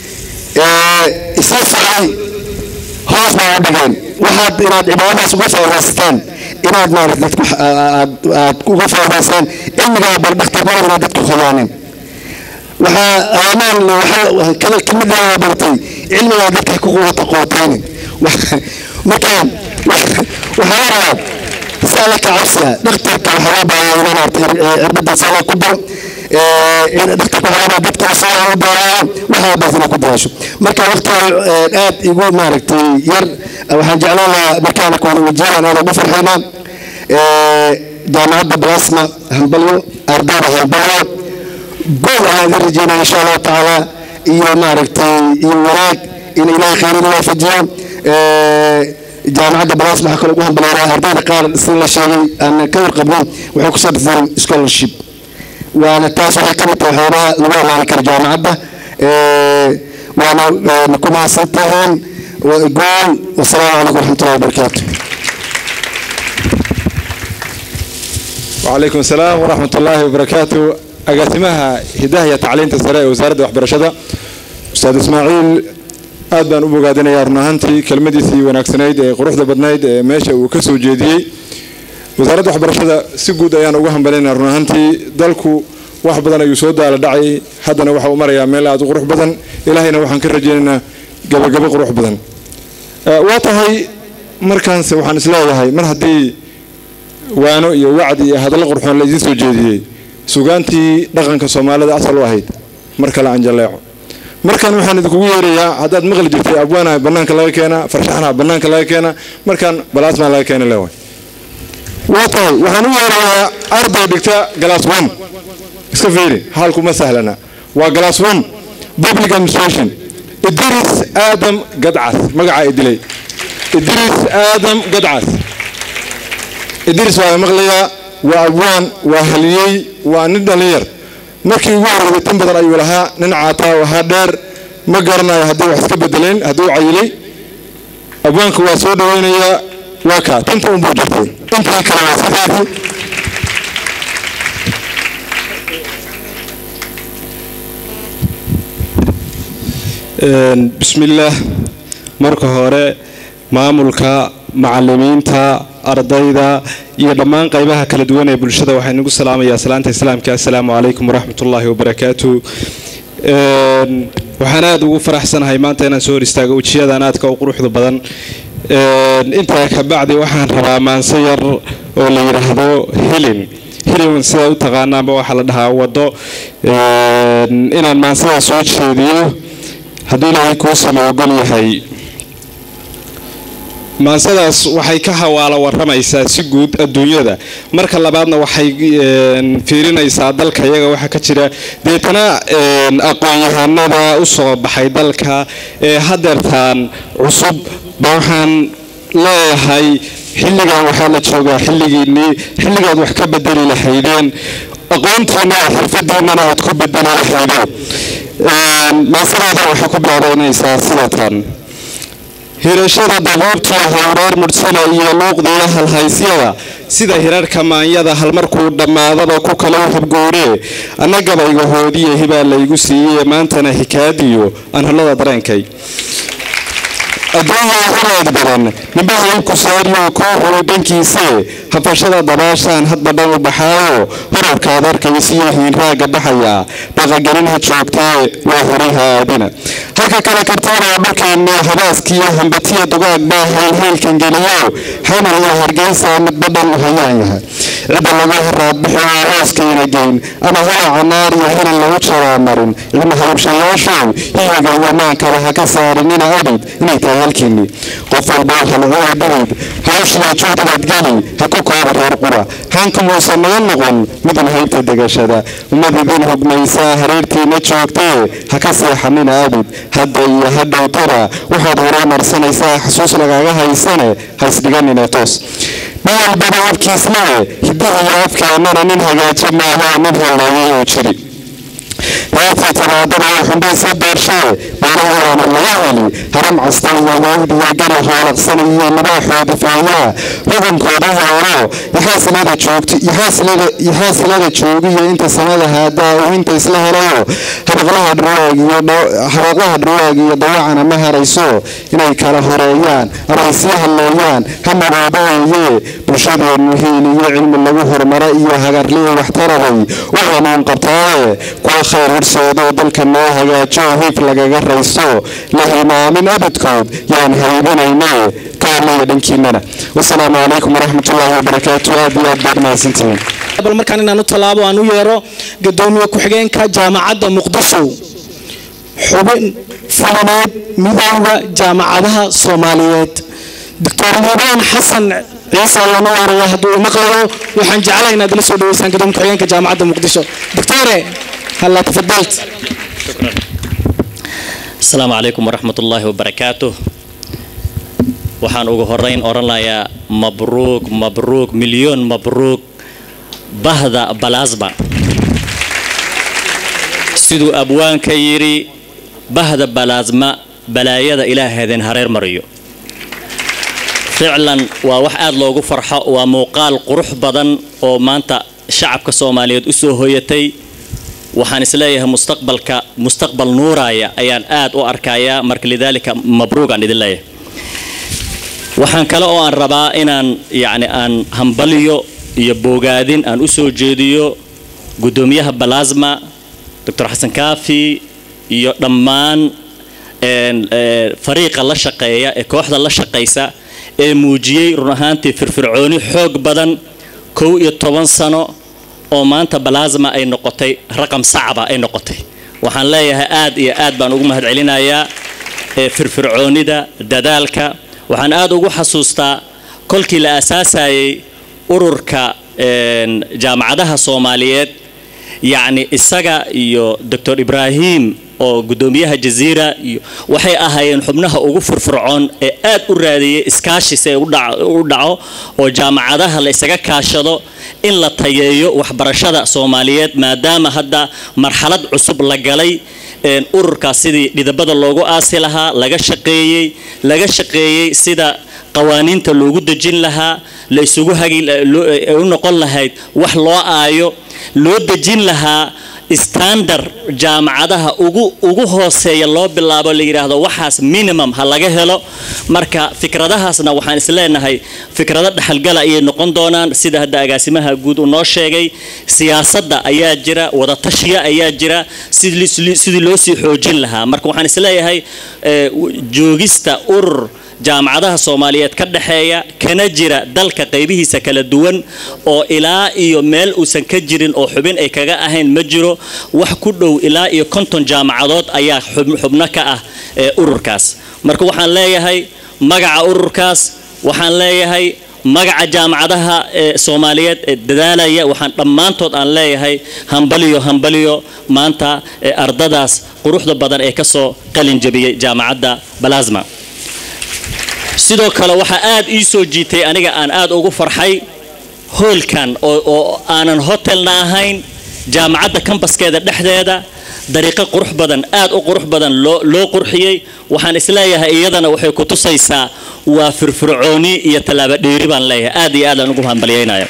isla socday hoos bay u dhigeen waxaad inaad cibaadadaas uga faa'idaystaan inaad maarata dadku aad aad uga faa'idaystaan cilmigaa bal dhakhtarnimada inaad dadku khudaanin waxaa amaan waxaa kala kamid ah bartay cilmigaa dadka ku quwata qootaynin markaan waxaa la rabaa si alla ka cabsiya dhakhtarka waxaa loo baahaa inaan arta cirbadaas alla ku daro dhakhtarka waxaa rabaa dadka asaga u baaraan waxaa baas inaa ku daraasho marka waqtiga aad igu maaragtay yar waxaan jeclaan lahaa markaana kuwada wajiyaan aad ugu farxaynaa jaamacadda blasma hambalyo ardayda hambalyo gool ayaan ka rajeynaya insha allahu tacaala iyo maaragtay iyo wanaag in ilaahay khayrin waafajiyo jaamacadda balaas waxaa kaloo ugu hambaleynayaa ardayda qaar sida la sheegay aan ka warqabno waxay kusoo dhifteen scholarship waana taas waxay ka mid tahay waxyaabaha lagu amaani karo jaamacadda waana ku mahadsan tahaan gool wasalaamu calaykum waraxmatullahi wabarakaatu وعليكم السلام ورحمة الله وبركاته agaasimaha hidaha iyo tacliinta sare ee wasaaradda waxbarashada ustaad ismaaciil aad baan u bogaadinayaa run ahaantii kelmadiisii wanaagsanayd ee quruxda badnayd ee meesha uu ka soo jeediyey wasaaradda waxbarashada si guud ayaan ugu hambalinaya run ahaantii dalku wax badan ayuu soo daala dhacay haddana waxa uu marayaa meel aad u qurux badan ilaahayna waxaan ka rajaynaynaa gabagabo qurux badan waa tahay markaanse waxaan isleeyahay mar haddii waano iyo wacdi iyo hadallo qurxoon la idiin soo jeediyey sugaantii dhaqanka soomaalida asal u ahayd mar kale aan jalleeco markan waxaan idinkugu yeerayaa haddaad maqli jirtay abwaana bannaanka laga keenaa farshaxna bannaanka laga keenaa markaan balaasmaa laga keena leewaay waa tahay waxaan u yeerayaa arday dhigta galaas one iska fiiri haalku ma sahlana waa galaas one public administration idris aadam gadcas magacaa idilay idris aadam gadcas idris waa maqlayaa waa abwaan waa haliyey waa nin dhallinyar markii ugu horreeyay tan badan ayuu lahaa nin caataa ahaa dheer ma garanayo haddii wax iska bedeleen hadduu cayilay abwaanka waa soo dhawaynayaa waa kaa tanta unbuu jirtay intii kale waa sideedii bismillaah marka hore maamulka macalimiinta ardayda iyo dhammaan qaybaha kala duwan ee bulshada waxaa inagu salaamayaa salaanta islaamka assalaamu calaykum waraxmatullaahi wabarakaatu waxaan aada ugu faraxsanahay maanta inaan soo hor istaago ujiyadan aadka u quruxda badan intaa kabacdi waxaan rabaa maanse yar oo la yidhaahdo hilin hilin sidaa u taqaanaanba waxaa la dhahaa waddo inaan maansada soo jeediyo hadduu ilaahay kuu sama ogol yahay maansadaas waxay ka hawaalo waramaysaa si guud adduunyada marka labaadna waxay fiirinaysaa dalka iyaga waxaa ka jira deetana aqoon-yahanada u soo baxay dalka ee hadeertaan cusub ba waxaan leeyahay xilligan waxaa la joogaa xilligiinnii xilligaad wax ka bedeli lahaydeen aqoontiina xirfadiinana aad ku bedeli lahaydeen maasadaada waxay ku bilaabaynaysaa sidatan hirashada dabuubtii howreer mudhsana iyo luuqdiiyo halhaysyada sida hirarka maanyada halmarkuu dhammaadaba ku kala habgooree annagabayga hoodiye hibaa laygu siiyey maantana hikaadiyo anhalada dareenkay adduunya huraad badan nimbaha ku saariyo kuu xulay dhankiisee hafashada dabaashaan hadba dhan u baxaayo horarkaad arkaysiyo hiinraaga baxaya dhaqagelin ha joogtee waa horiha aadina halka kale kartaana dhulkeena habaaskiyo hambatiya dugaag baa haylhaylkan geliyo xamar iyo hargeysa midba dhan hayaan yahay cidda lagu haraadbixiyo hooskayna geyn ama halaca naar iyo hilin lagu jaraa marin ilma hababshayaashow hiyiga iyo maankale ha ka saarinina abid inay tahay halkiinni qof walba halcuwa dhibid hawshiya juhdibaad geli ha ku kooba reer qura hankamuusan naga noqon midun haybta degashada ummadidin hogmaysaa hareertiina joogtee ha ka seexanina abid hadda iyo hadhow tara waxaad horumarsanaysaa xasuus lagaaga haysane ha isdhiganina toos nin walbaba afkiislee hidaha iyo afkeennana nin hagaajo maaha nin halleeyay oo jiri heertii talaadada oo xumbaysa beershee beerahoodana laga heli haram casta iyo wawdiya gari hoolaqsan iyo nabaaxooda faayaa xukunkooda hooro yaxaasilada joogto yaxaasilada joogiyo inta sanada haadaa uu inta isla helayo habaqlaha dhurwaag iyo habaqlaha dhurwaag iyo dawacana ma harayso inay kala horeeyaan ama ay sii halleeyaan ha madoobeeye bulshadeennu hiil iyo cilmi lagu horumaro iyo hagarliyo waxtaraday u hanuun qabtaaye kuwa khayr horseedoo dalka noo hagaajo hiif lagaga rayso la hilmaamin abadkood yaan haybinayne ka hadlaya dhankiinana wasalaamu calaykum waraxmatullaahi wabarakaatu aad iyo aad baad mahadsantihiin bal markaan inaan u tallaabo aan u yeero gadoomiye ku-xigeenka jaamacadda muqdisho xubin fulineed midooda jaamacadaha soomaaliyeed doctor liibaan xasan ciise lama waaraya hadduu u maqlayo waxaan jeclahay inaad ila soo dhaweysaan gadoomiye ku-xigeenka jaamacadda muqdisho doctore هلا تفضلت السلام عليكم ورحمة الله وبركاته waxaan ugu horeyn odhanayaa mabruug mabruug milyoon mabruug bahda balasma siduu abwaanka yidhi bahda balasma balaayada ilaaheedeen hareer mariyo ficlan waa wax aad loogu farxo waa muuqaal qurux badan oo maanta shacabka soomaaliyeed u soo hoyatay waxaan isleeyahay mustaqbalka mustaqbal nuuraya ayaan aad u arkayaa marka lidaalika mabruugaan idin leeyahay waxaan kale oo aan rabaa inaan yacni aan hambaliyo iyo bogaadin aan u soo jeediyo guddoomiyaha balasma doctor xasan kaafi iyo dhammaan fariiqa la shaqeeya ee kooxda la shaqaysa ee muujiyey run ahaantii firfircooni xoog badan kow iyo toban sano oo maanta balasma ay noqotay raqam sacba ay noqotay waxaan leeyahay aad iyo aad baan ugu mahad celinayaa firfircoonida dadaalka waxaan aad ugu xasuustaa kolkii la aasaasayay ururka jaamacadaha soomaaliyeed yacni isaga iyo doctor ibraahim oo guddoomiyaha jaziira iyo waxay ahaayeen xubnaha ugu firfircoon ee aad u raadiyey iskaashi si ay u dhaco oo jaamacadaha la isaga kaashado in la tayeeyo waxbarashada soomaaliyeed maadaama hadda marxalad cusub la galay ururkaas sidii dhidabada loogu aasi lahaa laga shaqeeyey laga shaqeeyey sida qawaaniinta loogu dejin lahaa la isugu hagi u noqon lahayd wax loo aayo loo dejin lahaa standard jaamacadaha ugu ugu hooseeya loo bilaabo la yidhaahdo waxaas minimum ha laga helo marka fikradahaasna waxaan isleenahay fikrado dhexalgala ayay noqon doonaan sida hadda agaasimaha guud uu noo sheegay siyaasadda ayaa jira wadatashiya ayaa jira sidii loo sii xoojin lahaa marka waxaan isleeyahay joogista urur jaamacadaha soomaaliyeed ka dhexeeya kana jira dalka qaybihiisa kala duwan oo ilaa iyo meel uusan ka jirin oo xubin ay kaga ahayn ma jiro wax ku dhow ilaa iyo konton jaamacadood ayaa xubno ka ah ururkaas marka waxaan leeyahay magaca ururkaas waxaan leeyahay magaca jaamacadaha ee soomaaliyeed ee dadaalaya waxaan dhammaantood aan leeyahay hambaliyo hambaliyo maanta ardadaas quruxda badan ee kasoo qalin jabiyey jaamacadda balasma sidoo kale waxaa aad ii soo jiitay aniga aan aad ugu farxay hoolkan oo aanan hotelna ahayn jaamacadda kambaskeeda dhexdeeda dariiqo qurux badan aad u qurux badan loo qurxiyey waxaan isleeyahay iyadana waxay ku tusaysaa waa firfircooni iyo tallaabo dheeri baan leeyahay aad iyo aad aan ugu hambalyaynaya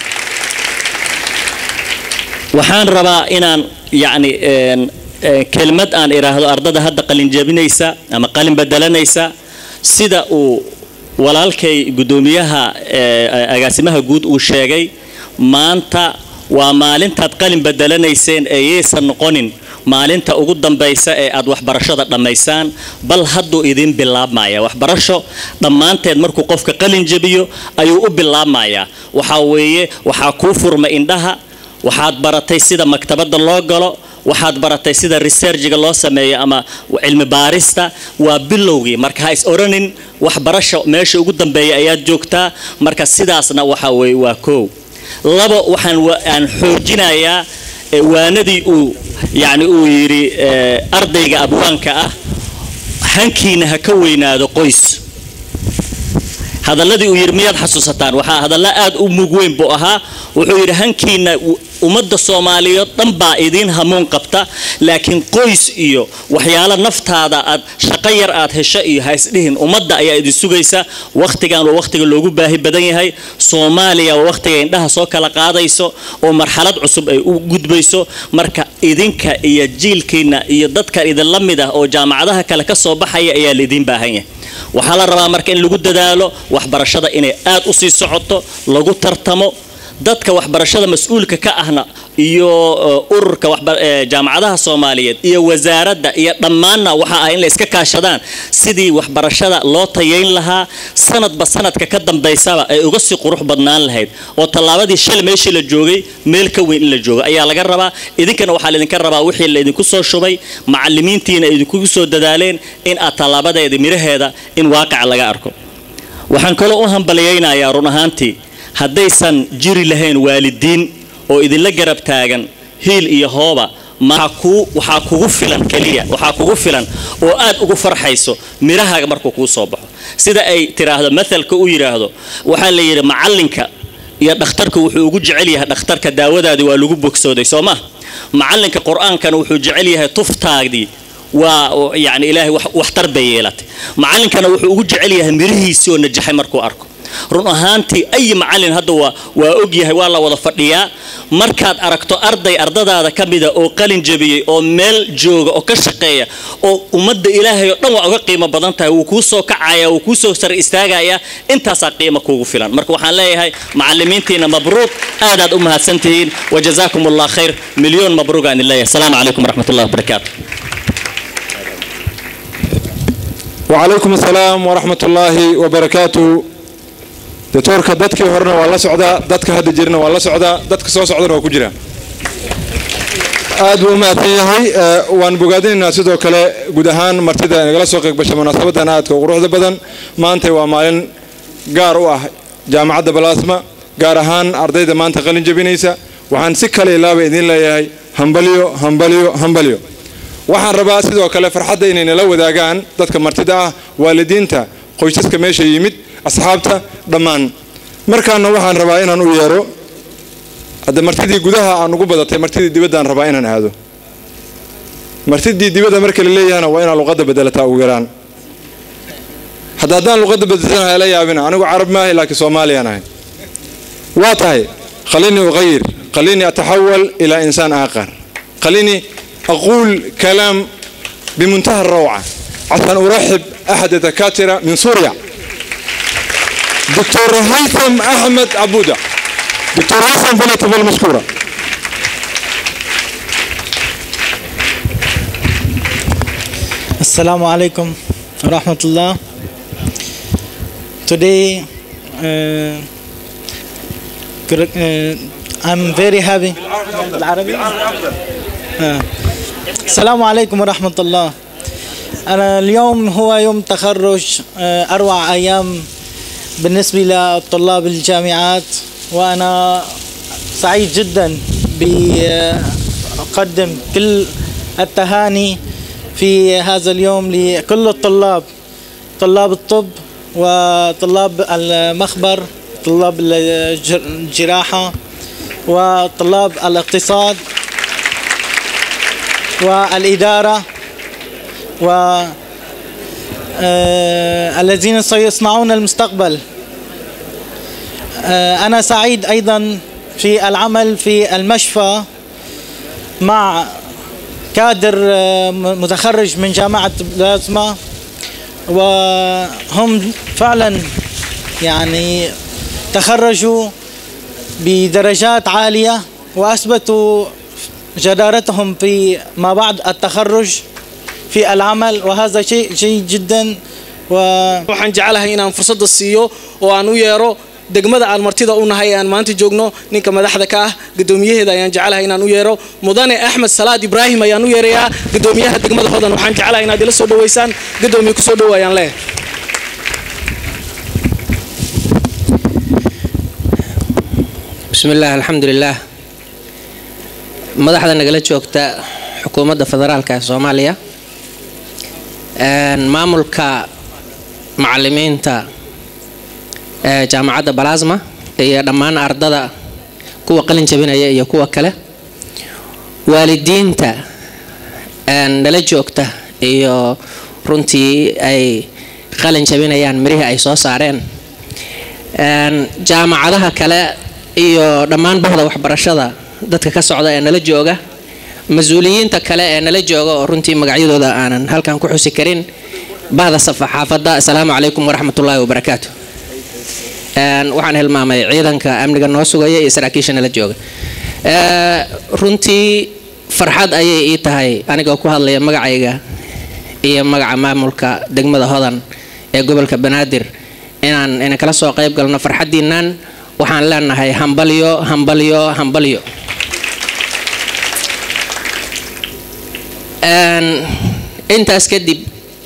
waxaan rabaa inaan yacni kelmad aan idhaahdo ardada hadda qalinjabinaysa ama qalin bedelanaysa sida uu walaalkay guddoomiyaha agaasimaha guud uu sheegay maanta waa maalintaad qalin bedelanayseen ee yaysan noqonin maalinta ugu dambaysa ee aad waxbarashada dhammaysaan bal hadduu idin bilaabmaya waxbarasho dhammaanteed markuu qofka qalin jebiyo ayuu u bilaabmayaa waxaa weeye waxaa kuu furma indhaha waxaad baratay sida maktabadda loo galo waxaad baratay sida researchiga loo sameeyo ama cilmi baarista waa bilowgii marka ha is oranin waxbarasho meesha ugu dambeeya ayaad joogtaa marka sidaasna waxa weeye waa koow labo waxaan aan xoojinayaa waanadii uu yacni uu yidhi ardayga abwaanka ah hankiina ha ka weynaado qoys hadalladii uu yidhi miyaad xasuusataan waxaa hadalla aad u mug weyn buu ahaa wuxuu yidhi hankiina ummadda soomaaliyeed dhan baa idiin hamuun qabta laakiin qoys iyo waxyaalo naftaada aad shaqo yar aad hesho iyo ha isdhihin ummadda ayaa idin sugaysa wakhtigan waa wakhtiga loogu baahi badan yahay soomaaliya waa wakhtiga indhaha soo kala qaadayso oo marxalad cusub ay u gudbayso marka idinka iyo jiilkiina iyo dadkan idinla mid ah oo jaamacadaha kale ka soo baxaya ayaa laidiin baahan yahay waxaa la rabaa marka in lagu dadaalo waxbarashada inay aad u sii socoto lagu tartamo dadka waxbarashada mas-uulka ka ahna iyo ururka jaamacadaha soomaaliyeed iyo wasaaradda iyo dhammaanna waxa ah in la iska kaashadaan sidii waxbarashada loo tayayn lahaa sanadba sanadka ka dambaysaba ay uga sii qurux badnaan lahayd oo tallaabadii shal meeshii la joogay meel ka weyn in la joogo ayaa laga rabaa idinkana waxaa laydinka rabaa wixii laydinku soo shubay macalimiintiina idinkugu soo dadaaleen in aad tallaabadeeda miraheeda in waaqica laga arko waxaan kaloo u hambaliyaynayaa run ahaantii haddaysan jiri lahayn waalidiin oo idinla garab taagan hiil iyo hooba waxaa kugu filan keliya waxaa kugu filan oo aad ugu farxayso mirahaaga markuu kuu soo baxo sida ay tiraahdo mathalka u yidhaahdo waxaa la yidhi macallinka iyo dhakhtarka wuxuu ugu jecel yahay dhakhtarka daawadaadii waa lagu bogsooday soo ma macallinka qur-aankana wuxuu jecel yahay tuftaadii waa yani ilaahay waxtar bay yeelatay macallinkana wuxuu ugu jecel yahay mirihiisii oo najaxay markuu arko run ahaantii ayi macallin hadda waa waa og yahay waa la wada fadhiyaa markaad aragto arday ardadaada ka mida oo qalin jabiyey oo meel jooga oo ka shaqeeya oo ummadda ilaahay oo dhan waa uga qiimo badan tahay wuu kuu soo kacaya wuu kuu soo sar istaagaya intaasaa qiimo kuugu filan marka waxaan leeyahay macallimiintiina mabruuq aadaad u mahadsantihiin wajazaakum allah khayr milyoon mabruuq aan idin leeyahay asalaamu calaykum waraxmat ullahi wabarakaatu وعليكم السلام ورحمة الله وبركاته دكتورka dadkii horena waa la socdaa dadka hadda jirna waa la socdaa dadka soo socdana waa ku jiraan aad buu u mahadsan yahay waan bogaadinaynaa sidoo kale guud ahaan martida nagala soo qeybbashay munaasabadan aadka u quruxda badan maanta waa maalin gaar u ah jaamacadda balaasma gaar ahaan ardayda maanta qalin jabinaysa waxaan si kale ilaaba idiin leeyahay hambalyo hambalyo hambalyo waxaan rabaa sidoo kale farxadda inay nala wadaagaan dadka martida ah waalidiinta qoysaska meesha yimid asxaabta dhammaan markaana waxaan rabaa inaan u yeero hadda martidii gudaha aan ugu badatay martidii dibaddaan rabaa inaan aado martidii dibadda marka la leeyahana waa inaan luqadda bedelataa ugu yaraan hadda haddaan luqadda bedelanahay la yaabina anigu carab maahay laakiin soomaaliyaan ahay waa tahay خليني أغير خليني أتحول إلى إنسان آخر خليني أقول كلام بمنتهى الروعة عشان أرحب أحد الدكاترة من سوريا دكتور هيثم أحمد عبودة دكتور هيثم فليتفضل مشكورا Assalamu alaikum rahmatullah. Today, uh, correct- uh, I'm very happy. بالعربي؟ آه. السلام عليكم ورحمة الله. أنا اليوم هو يوم تخرج آه، أروع أيام بالنسبة لطلاب الجامعات وأنا سعيد جدا بقدم كل التهاني في هذا اليوم لكل الطلاب طلاب الطب وطلاب المخبر طلاب الجر- الجراحة وطلاب الاقتصاد والإدارة و آه، الذين سيصنعون المستقبل آه، أنا سعيد أيضا في العمل في المشفى مع كادر آه، م- متخرج من جامعة بلازما وهم فعلا يعني تخرجوا بدرجات عالية وأثبتوا جدارتهم في ما بعد التخرج في العمل وهذا شيء جيد جدا و waxaan jecelahay inaan fursadda siiyo oo aan u yeero degmada aan martida u nahay aan maanta joogno ninka madaxda ka ah gudoomiyaheeda ayaan jecelahay inaan u yeero mudane axmed salaad ibraahim ayaan u yeerayaa gudoomiyaha degmada hodan waxaan jecelahay inaad ila soo dhaweysaan gudoomiye kusoo dhawaayaan leh بسم الله الحمد لله madaxda nagala joogta xukuumadda federaalka ee soomaaliya maamulka macalimiinta ee jaamacadda balasma iyo dhammaan ardada kuwa qalin jabinaya iyo kuwa kale waalidiinta nala joogta iyo runtii ay qalin jabinayaan mirihii ay soo saareen jaamacadaha kale iyo dhammaan bahda waxbarashada dadka ka socda ee nala jooga mas-uuliyiinta kale ee nala jooga oo runtii magacyadooda aanan halkan ku xusi karin bahda safaxaafadda asalaamu calaykum waraxmatullaahi wabarakaatu waxaan hilmaamay ciidanka amniga noo sugaya iyo saraakiisha nala jooga runtii farxad ayay ii tahay anigoo ku hadlaya magacayga iyo magaca maamulka degmada hodan ee gobolka banaadir inaan ina kala soo qayb galno farxaddiinnan waxaan leenahay hambalyo hambalyo hambalyo intaas kadib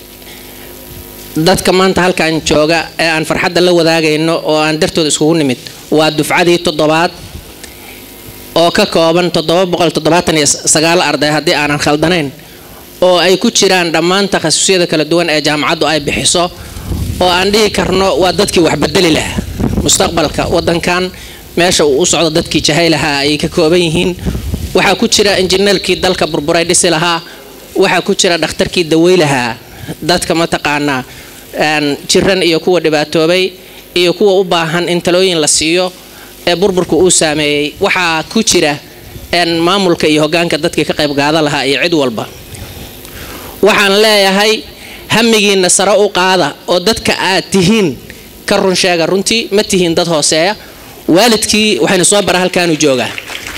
dadka maanta halkan jooga ee aan farxadda la wadaagayno oo aan dartooda iskugu nimid waa dufcadii toddobaad oo ka kooban toddoba boqol toddobaatan iyo sagaal arday haddii aanan khaldanayn oo ay ku jiraan dhammaan takhasusyada kala duwan ee jaamacaddu ay bixiso oo aan dhihi karno waa dadkii wax bedeli lahaa mustaqbalka wadankan meesha uu u socdo dadkii jahay lahaa ayay ka kooban yihiin waxaa ku jira injineerkii dalka burburay dhisi lahaa waxaa ku jira dhakhtarkii dawey lahaa dadka mataqaanaa jiran iyo kuwa dhibaatoobay iyo kuwa u baahan in talooyin la siiyo ee burburka uu saameeyey waxaa ku jira maamulka iyo hogaanka dadkii ka qayb gaada lahaa iyo cid walba waxaan leeyahay hamigiina sare u qaada oo dadka aad tihiin ka run sheega runtii ma tihiin dad hooseeya waalidkii waxaynu soo bara halkaanu joogaa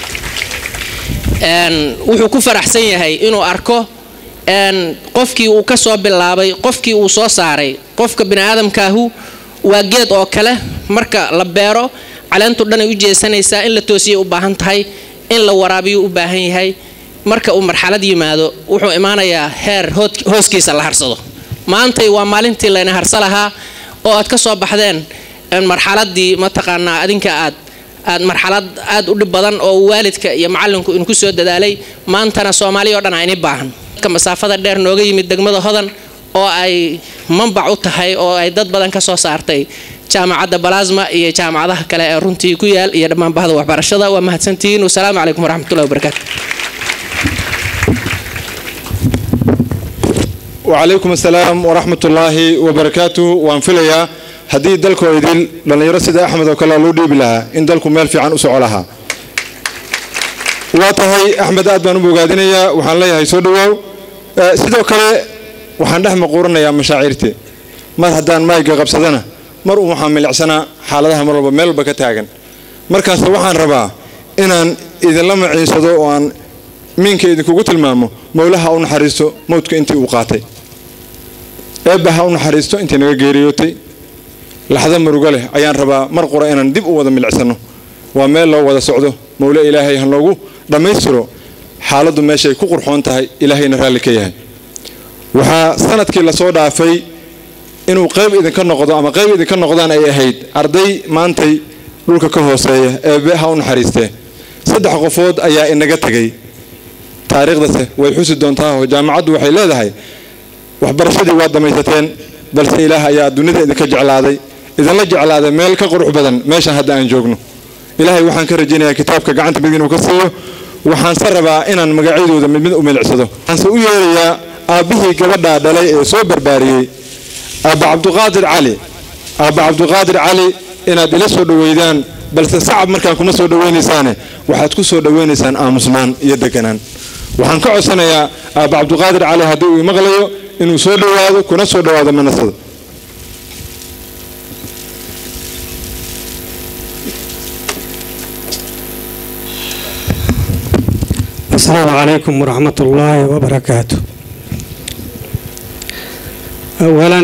wuxuu ku faraxsan yahay inuu arko qofkii uu ka soo bilaabay qofkii uu soo saaray qofka biniaadamkaahu waa geed oo kale marka la beero caleentu dhanay u jeesanaysaa in la toosiyay u baahan tahay in la waraabiyo u baahan yahay marka uu marxalad yimaado wuxuu imaanayaa heer hooskiisa la harsado maantay waa maalintii layna harsa lahaa oo aad ka soo baxdeen marxaladii mataqaanaa adinka aad aad marxalad aad u dhib badan oo waalidka iyo macalinku inku soo dadaalay maantana soomaaliya oo dhan ayni baahan dadka masaafada dheer nooga yimid degmada hodan oo ay manbac u tahay oo ay dad badan ka soo saartay jaamacadda balasma iyo jaamacadaha kale ee runtii ku yaal iyo dhammaan bahda waxbarashada waa mahadsantihiin wasalaamu calaykum waraxmatullahi wabarakaatu وعليكم السلام ورحمة الله وبركاته وانفليا haddii dalkoo idil dhallinyaro sida axmed oo kale loo dhiibi lahaa in dalku meel fiican u soco lahaa waa tahay axmed aad baan u bogaadinayaa waxaan leeyahay soo dhawaaw sidoo kale waxaan dhex maquuranayaa mashaacirte mar haddaan maayga qabsadana mar uu waxaan milicsanaa xaaladaha mar walba meel walba ka taagan markaas waxaan rabaa inaan idinla maciinsado oo aan miinka idinkugu tilmaamo mowlaha u naxariisto mowdka intii uu qaatay eebba ha u naxariisto intii naga geeriyootay laxdo murugo leh ayaan rabaa mar qura inaan dib u wada milicsano waa meel loo wada socdo mowle ilaahay ha noogu dhammaystiro xaaladdu meeshay ku qurxoon tahay ilaahayna raalli ka yahay waxaa sanadkii lasoo dhaafay inuu qayb idinka noqdo ama qayb idinka noqdaan ay ahayd arday maantay dhulka ka hooseeya eebe ha u naxariistee saddex qofood ayaa inaga tegay taariikhdase way xusi doontaa oo jaamacaddu waxay leedahay waxbarashadii waad dhamaysateen balse ilaah ayaa dunida idinka jeclaaday idinla jeclaaday meel ka qurux badan meeshan hadda aan joogno ilaahay waxaan ka rajaynayaa kitaabka gacanta mid inuu ka siiyo waxaanse rabaa inaan magacyadooda mid mid u milicsado waxaanse u yeerayaa aabbihii gabadhaa dhalay ee soo barbaariyey aabba cabduqaadir cali aabba cabduqaadir cali inaad ila soo dhoweydaan balse sacab markaan kuma soo dhoweynaysaane waxaad ku soo dhoweynaysaan aamusnaan iyo deganaan waxaan ka codsanayaa aabba cabduqaadir cali haddii uu maqlayo inuu soo dhowaado kuna soo dhowaado manasada السلام عليكم ورحمة الله وبركاته أولا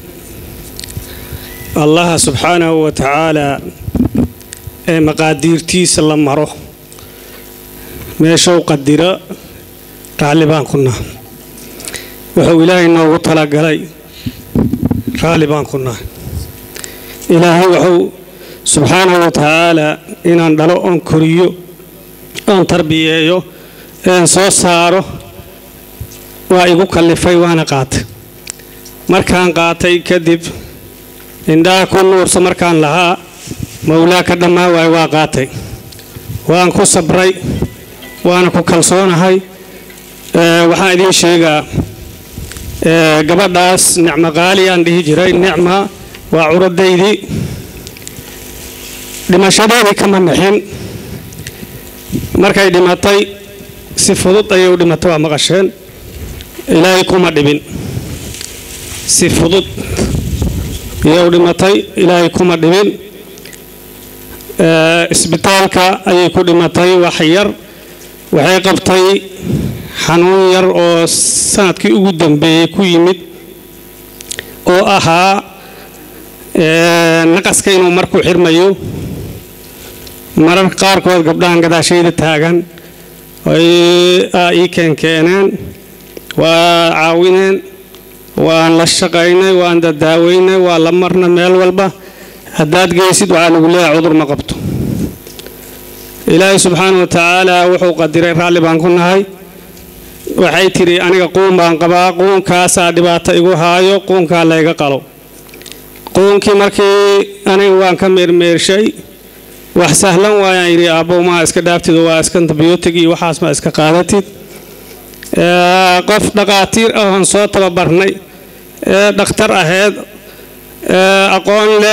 الله سبحانه وتعالى ee maqaadiirtiisa la maro meeshuu qadiro raalli baan ku nahay wuxuu ilaahay noogu talagalay raalli baan ku nahay ilaahay wuxuu subxaanahu wa tacaalaa inaan dhalo oon koriyo oon tarbiyeeyo een soo saaro waa igu kallifay waana qaatay markaan qaatay kadib indhaha ku nuursa markaan lahaa mawlaa ka dhammaa waay waa qaatay waan ku sabray waana ku kalsoonahay waxaan idiin sheegaa gabadhaas nicmo qaali aan dhihi jiray nicma waa curadaydii dhimashadeedii kama nixin markay dhimatay si fudud ayay u dhimatay waa maqasheen ilaahay kuma dhibin si fudud ayay u dhimatay ilaahay kuma dhibin isbitaalka ayay ku dhimatay wax yar waxay qabtay xanuun yar oo sanadkii ugu dambeeyey ku yimid oo ahaa naqaska inuu marku xirmayo mararka qaarkood gabdhahan gadaashayda taagan ay ii keenkeeneen waa caawineen waan la shaqaynay waan dadaaweynay waa la marna meel walba haddaad geysid waxaa lagu leeyahay cudur ma qabto ilaahay subxaana wa tacaala wuxuu qadiray raalli baan ku nahay waxay tidhi aniga quun baan qabaa quunkaasaa dhibaato igu haayo quunkaa layga qalo quunkii markii aniga waan ka meermeershay wax sahlan waayaan yidhi aabbow maa iska dhaaftid waa iska antibiyootig iyo waxaas ma iska qaadatid qof dhaqaatiir ahoon soo tababarnay ee dhakhtar aheyd aqoon leh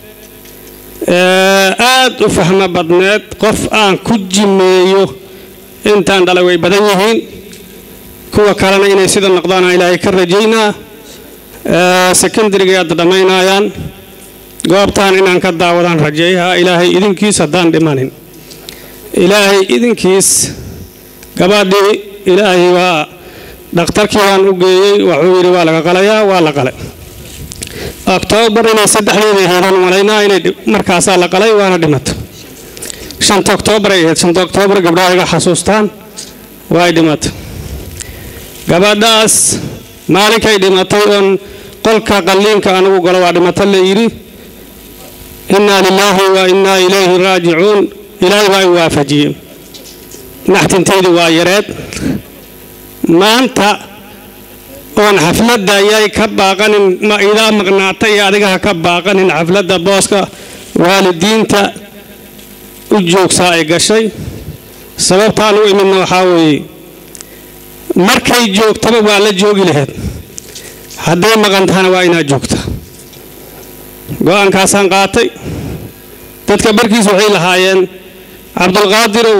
aad u fahmo badneed qof aan ku jimeeyo intaan dhalay way badan yihiin kuwa kalena inay sida noqdaana ilaahay ka rajaynaa secondariga hadda dhammaynayaan goobtaan inaan ka daawadaan rajeeyaha ilaahay idinkiis haddaan dhimanin ilaahay idinkiis gabadhii ilaahay waa dhakhtarkii waan u geeyey wuxuu yidhi waa laga qalayaa waa la qalay oktoobar inay saddexdeeda heedaan malaynaa inay markaasaa la qalay waana dhimato shanta oktoobar ay ahayd shanta oktoobar gabdhaha iga xasuustaan way dhimato gabadhaas maalinkay dhimatay oon qolka qalliinka anigu galo waa dhimato la yidhi innaa lilaahi wa innaa ilayhi raajicuun ilaahay baa i waafajiyey naxtintaydii waa yareed maanta oon xafladda ayay ka baaqanin ma idaa maqnaatay iyo adiga ha ka baaqanin xafladda booska waalidiinta u joogsaa ay gashay sababtaan u imidna waxaa weeye markay joogtaba waa la joogi lahayd hadday maqan tahana waa inaad joogta go-aankaasaan qaatay dadka barkiis waxay lahaayeen cabdulqaadirow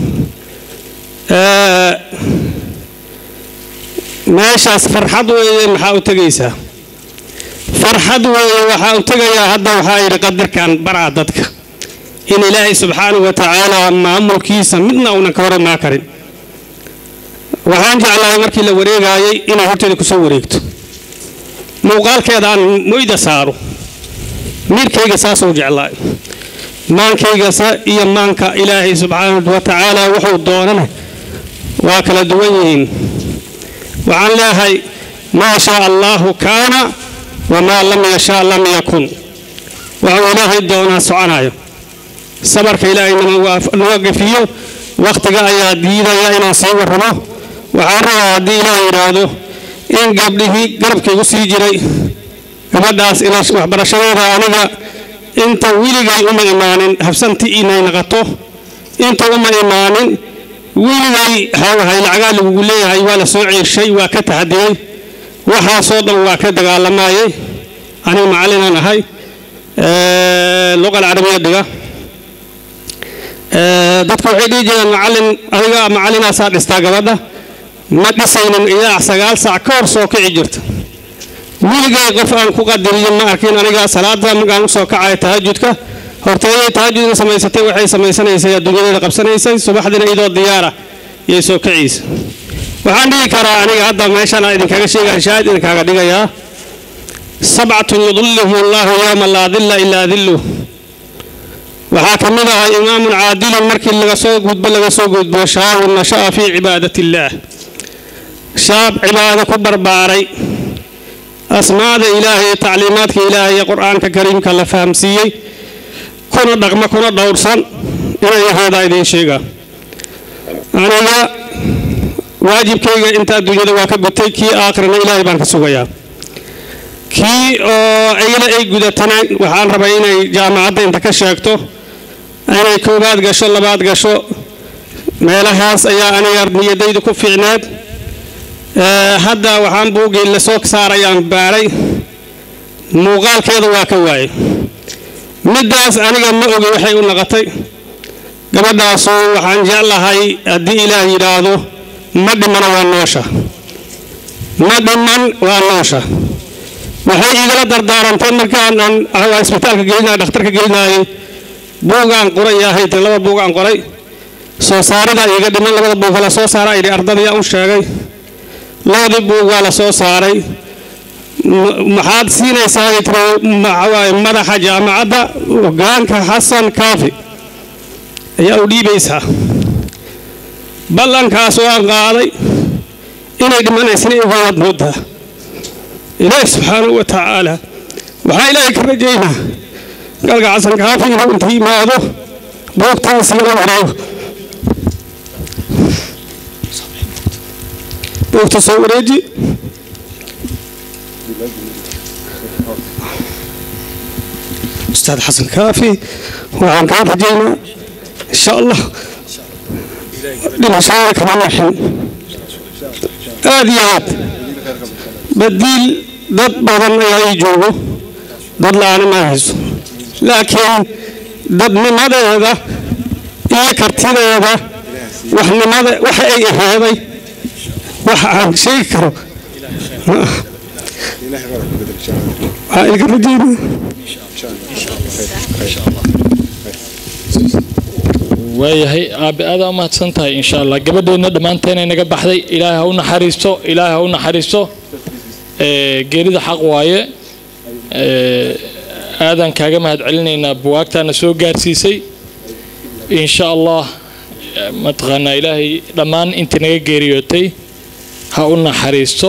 meeshaas farxad weeye maxaa u tegaysaa farxad weeye waxaa u tegayaa hadda waxaa yidhi qadarkan baraa dadka in ilaahay subxaanahu wa tacaala maamulkiisa midna uunan ka horamaa karin waxaan jeclahay markii la wareegaayay inay horteeda kusoo wareegto muuqaalkeeda aan moyda saaro miirkayga saasuu jeclaay maankaygasa iyo maanka ilaahay subxaanahu wa tacaala wuxuu doonana waa kala duwan yihiin waxaan leeyahay maa shaa allaahu kaana wamaa lam yashaa lam yakun waxuu ilaahay doonaa soconayo sabarka ilaahay naga gafiyo wakhtiga ayaa diidaya inaan sii warramo waxaan rabaa haddii ilaah yidhaahdo in gabdhihii garabkaygu sii jiray gabadhaas waxbarashadeeda aniga inta weligay uma imaanin habsanti inay naqato inta uma imaanin weligay xoogahay lacagaa lagugu leeyahay waa la soo ceeshay waa ka taxadiyey waxaasoo dhan waa ka dagaalamayay aniga macallinaan ahay luqa alcarabiya dhiga dadka waxay dhihi jireen macallin adiga macallinaasaa dhistaa gabadha ma dhisaynin ilaa sagaal saac ka hor soo kici jirta weligay qof aan ku qadiriyin ma arkin aniga salaada markaan usoo kacaya tahajudka horteeday tahajudna samaysatay waxay samaysanaysay adduunyadeeda qabsanaysay subaxdina iyadoo diyaara iyo soo kiciisa waxaan dhigi karaa aniga hadda meeshaan aan idinkaga sheegaya shaahid idinkaaga dhigayaa sabcatun yudilluhum allahu yowma laa dilla ilaa dilluh waxaa ka mid ahaa imaamun caadilun markii laga soo gudbo laga soo gudbo shaabun nasha'a fii cibaadati illaah shaab cibaado ku barbaaray asmaada ilaahay iyo tacliimaadka ilaahay iyo qur-aanka kariimka la fahamsiiyey kuna dhaqma kuna dhowrsan inay ahaadaa idiin sheega aniga waajibkayga inta adduunyada waa ka gutay kii aakhirana ilaahay baan ka sugayaa kii oo iyada ay gudatana waxaan rabay inay jaamacadda inta ka sheegto inay koobaad gasho labaad gasho meelahaas ayaa aniga niyadaydu ku fiicneed hadda waxaan buuggii lasoo saarayaan baaray muuqaalkeeda waa ka waayey middaas aniga ma ogi waxay u naqotay gabadhaasu waxaan jeclahay haddii ilaah yidhaahdo ma dhimana waa noosha ma dhiman waa noosha waxay igala dardaarantay markaan aan isbitaalka gelinay dhakhtarka gelinayay buugaan qoray ahayd laba buugaan qoray soo saarida iga dhiman labada buug la soo saara idhi ardadaya u sheegay labadii buug waa la soo saaray maxaad siinaysaa maxawaaye madaxa jaamacadda hogaanka xasan kaafi ayaa u dhiibaysaa ballankaas waan qaaday inay dhimanaysina igowaad moodaa ilaahi subxaanahu wa tacaala waxaa ilaahay ka rajaynaa galka xasan kaafi inuu inta yimaado buugtaas igala wareego buugta soo wareeji ustaad xasan kaafi waxaan kaa rajaynaa insha allah dhimashada kama naxin aad iyo aad badiil dad badan ayaa ii joogo dad la-aana ma hayso laakiin dadnimadeeda iyo kartideeda waxnimada waxa ay aheeday wax aan sheegi karo waxaa ilka rajaynaa waayahay aabe aadaa u mahadsan tahay insha allah gabadheenna dhammaanteenay naga baxday ilaahay ha u naxariisto ilaahay ha u naxariisto geerida xaq waaye aadaan kaaga mahad celinaynaa buwaagtaana soo gaarsiisay insha allah mataqaanaa ilaahay dhammaan intii naga geeriyootay ha u naxariisto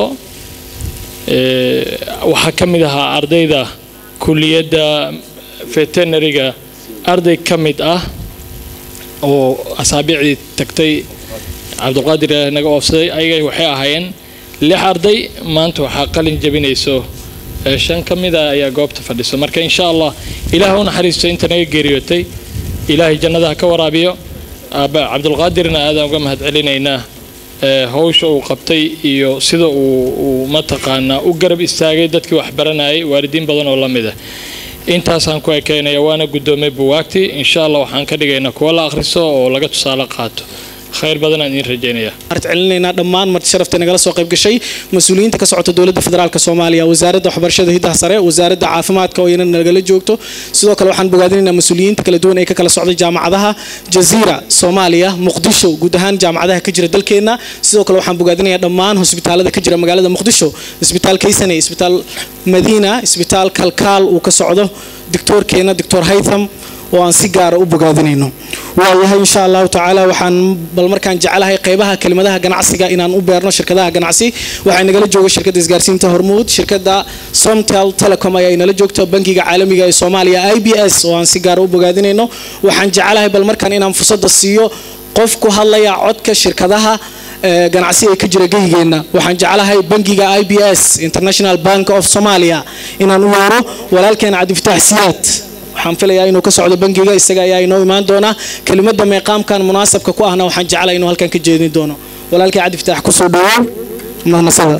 waxaa ka mid ahaa ardayda kuliyadda veterinariga arday ka mid ah oo asaabiicdii tagtay cabdiqaadir ilaahi naga oofsaday ayaga waxay ahaayeen lix arday maanta waxaa qalin jabinayso shan ka mid a ayaa goobta fadhiso marka insha allah ilaah u naxariisto inta naga geeriyootay ilaahay jannada ha ka waraabiyo aaba cabdulqaadirna aadaan uga mahad celinaynaa hawsha uu qabtay iyo sida uu mataqaanaa u garab istaagay dadkii wax baranayay waalidiin badan oo la mid ah intaasaan ku ekeynaya waana guddoomay buwaagtii insha allah waxaan ka dhigaynaa kuwa la akhriso oo laga tusaale qaato khayr badan aan idiin rajaynaya celinaynaa dhammaan marti sharafta nagala soo qayb gashay mas-uuliyiinta ka socota dowladda federaalk soomaaliya wasaaradda waxbarashada hiddaha sare wasaaradda caafimaadka oo iyana nagala joogto sidoo kale waxaan bogaadinaynaa mas-uuliyiinta kala duwan ee ka kala socday jaamacadaha jaziira soomaaliya muqdisho guud ahaan jaamacadaha ka jira dalkeenna sidoo kale waxaan bogaadinayaa dhammaan hosbitaalada ka jira magaalada muqdisho isbitaal kaysane isbitaal madiina isbitaal kalkaal uu ka socdo doctoorkeena doctor haytham oo aan si gaara u bogaadinayno waayahay insha allahu tacaala waxaan bal markaan jecelahay qeybaha kelimadaha ganacsiga inaan u beerno shirkadaha ganacsi waxaa nagala jooga shirkadda isgaarsiinta hormuud shirkadda somtel telecom ayaa inala joogta bangiga caalamiga ee soomaaliya i b s oo aan si gaara u bogaadinayno waxaan jecelahay bal markaan inaan fursadda siiyo qof ku hadlaya codka shirkadaha ganacsi ee ka jira geyigeenna waxaan jeclahay bangiga i b s international bank of somalia inaan u yeero walaalkeena cabdifataax siyaad waxaan filayaa inuu ka socdo bangiga isaga ayaa inoo imaan doona kelimada meeqaamkan munaasabka ku ahna waxaan jeclay inuu halkan ka jeedin doono walaalkii cabdi fataax kusoo dhawow mahadnasada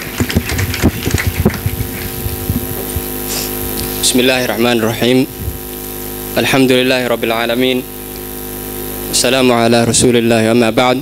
بسم الله الرحمن الرحيم الحمد لله رب العالمين السلام على رسول الله أما بعد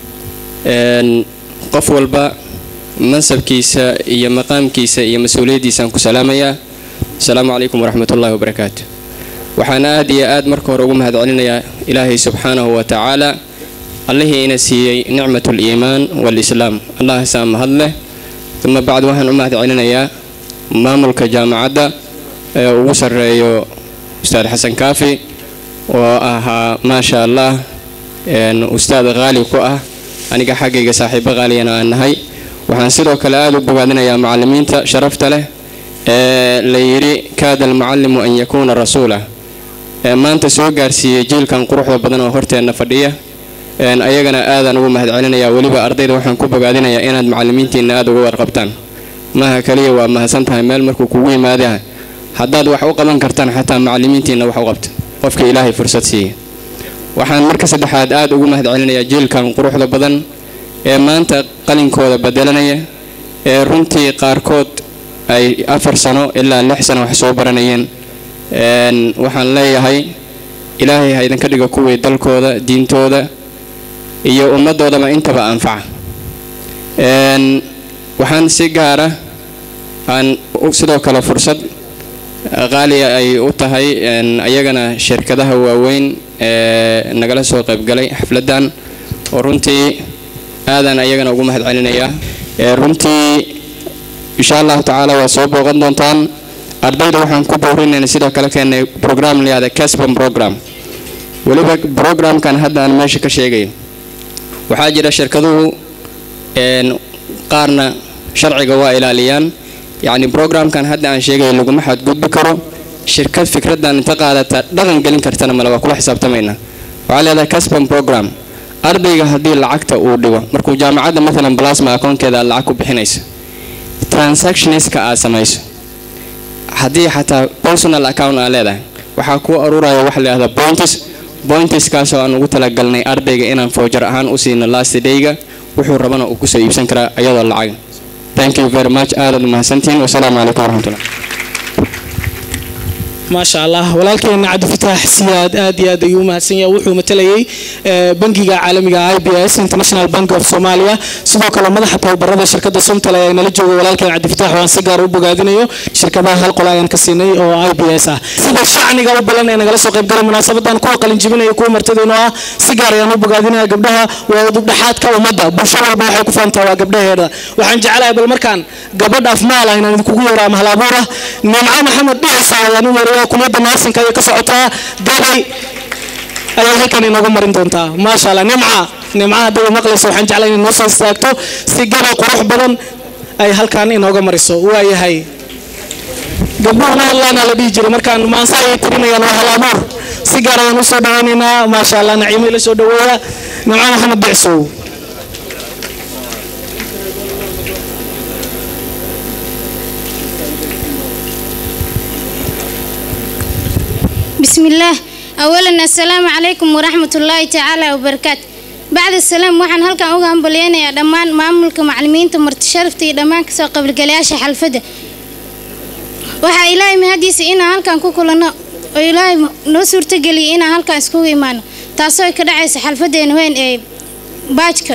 qof walba mansabkiisa iyo maqaamkiisa iyo mas-uuliyaddiisaan ku salaamayaa asalaamu calaykum waraxmat ullahi wabarakaatu waxaan aad iyo aad marka hore ugu mahad celinayaa ilaahay subxaanahu wa tacaala allihii ina siiyey nicmat liimaan walislaam allahaasaa mahad leh uma bacd waxaan u mahad celinayaa maamulka jaamacadda ee ugu sarreeyo ustaad xasan kaafi oo ahaa maasha allah ustaad qaali ku ah aniga xaggayga saaxiibo qaaliyana aan nahay waxaan sidoo kale aada u bogaadinayaa macalimiinta sharafta leh ee la yidhi kaada almucallimu an yakuuna rasuula ee maanta soo gaarsiiyey jiilkan quruxda badan oo horteenna fadhiya ayagana aadaan ugu mahad celinayaa weliba ardayda waxaan ku bogaadinayaa inaad macalimiintiina aada uga warqabtaan maha kaliya waa mahadsan tahay meel markuu kugu yimaada haddaad wax u qaban kartaan xataa macalimiintiina wax u qabta qofka ilaahay fursad siiya waxaan marka saddexaad aada ugu mahad celinayaa jiilkan quruxda badan ee maanta qalinkooda bedelanaya ee runtii qaarkood ay afar sano ilaa lix sano wax soo baranayeen waxaan leeyahay ilaahay ha idinka dhigo kuwii dalkooda diintooda iyo ummaddoodaba intaba anfaca waxaan si gaara aan sidoo kale fursad qaaliya ay u tahay ayagana shirkadaha waaweyn ee nagala soo qaybgalay xafladdan oo runtii aadaan ayagana ugu mahad celinayaa runtii insha allahu tacaala waa soo booqan doontaan ardayda waxaan ku boorinayna sidoo kale keenay program layihahda casbon program weliba programkan hadda aan meesha ka sheegayo waxaa jira shirkaduhu qaarna sharciga waa ilaaliyaan yacni programkan hadda aan sheegayo laguma xadgudbi karo shirkad fikraddan inta qaadata dhaqan gelin kartana male waa kula xisaabtamayna waxaa leedahay casbon program ardayga haddii lacagta uu dhigo markuu jaamacadda matalan plasma akoonkeeda aad lacag ku bixinayso transactionska aad samayso haddii xataa personal account aad leedahay waxaa kuu aruuraya waxa la yihahda points pointiskaasoo aan ugu talagalnay ardayga inaan foojar ahaan u siino last dayga wuxuu rabana uu kusoo iibsan karaa iyadoo lacag thank you very much aadaad umahadsantihiin wasalaamu calaykum waraxmatullah maasha allah walaalkeena cabdifataax siyaad aad iyo aad ayuu umahadsan yahay wuxuu matalayay bangiga caalamiga i b s international bank of somalia sidoo kale madaxa tababarada shirkada somtal ayaa nala jooga walaalkeen cabdifataax waan si gaar u bogaadinayo shirkadaha hal qol ayaan ka siinay oo i b s ah sida shacniga u balan ee nagala soo qaybgalay munaasabadan kuwa qalin jibinaya kuwa martadayno ah si gaar ayaan u bogaadinaya gabdhaha waa udubdhaxaadka ummadda bulsho walba waxay ku faantaa waa gabdhaheeda waxaan jecelahay bal markaan gabadh afmaal ah inaan idinkugu yeero ama halabuur ah nimco maxamed dhicisa ayaan u yeeray kuliyadda naasinka ayay ka socotaa gabay ayaa halkan inoogu marin doontaa maasha allah nimca nimca hadday maqlayso waxaan jeclay inay noo soo istaagto si gabay qurux badan ay halkan inooga mariso waayahay gabdhuhuna hadlaana la dhihi jiray markaan maansa ayay tirinayaan waa halaabuur si gaar ayaan usoo dhawaynaynaa maasha allah naciimo ila soo dhaweeya nimco maxamed bicsow بسم الله أولا السلام عليكم ورحمة الله تعالى وبركاته بعد السلام waxaan halkan uga hambaleynayaa dhammaan maamulka macallimiinta marti sharafta iyo dhammaan kasoo qaybgalayaasha xalfadda waxaa ilaahay mahadiisa inaan halkan ku kulanno oo ilaahay noo suurtageliyay inaan halkan iskugu imaano taasoo ka dhacaysa xalfadeena weyn ee baajka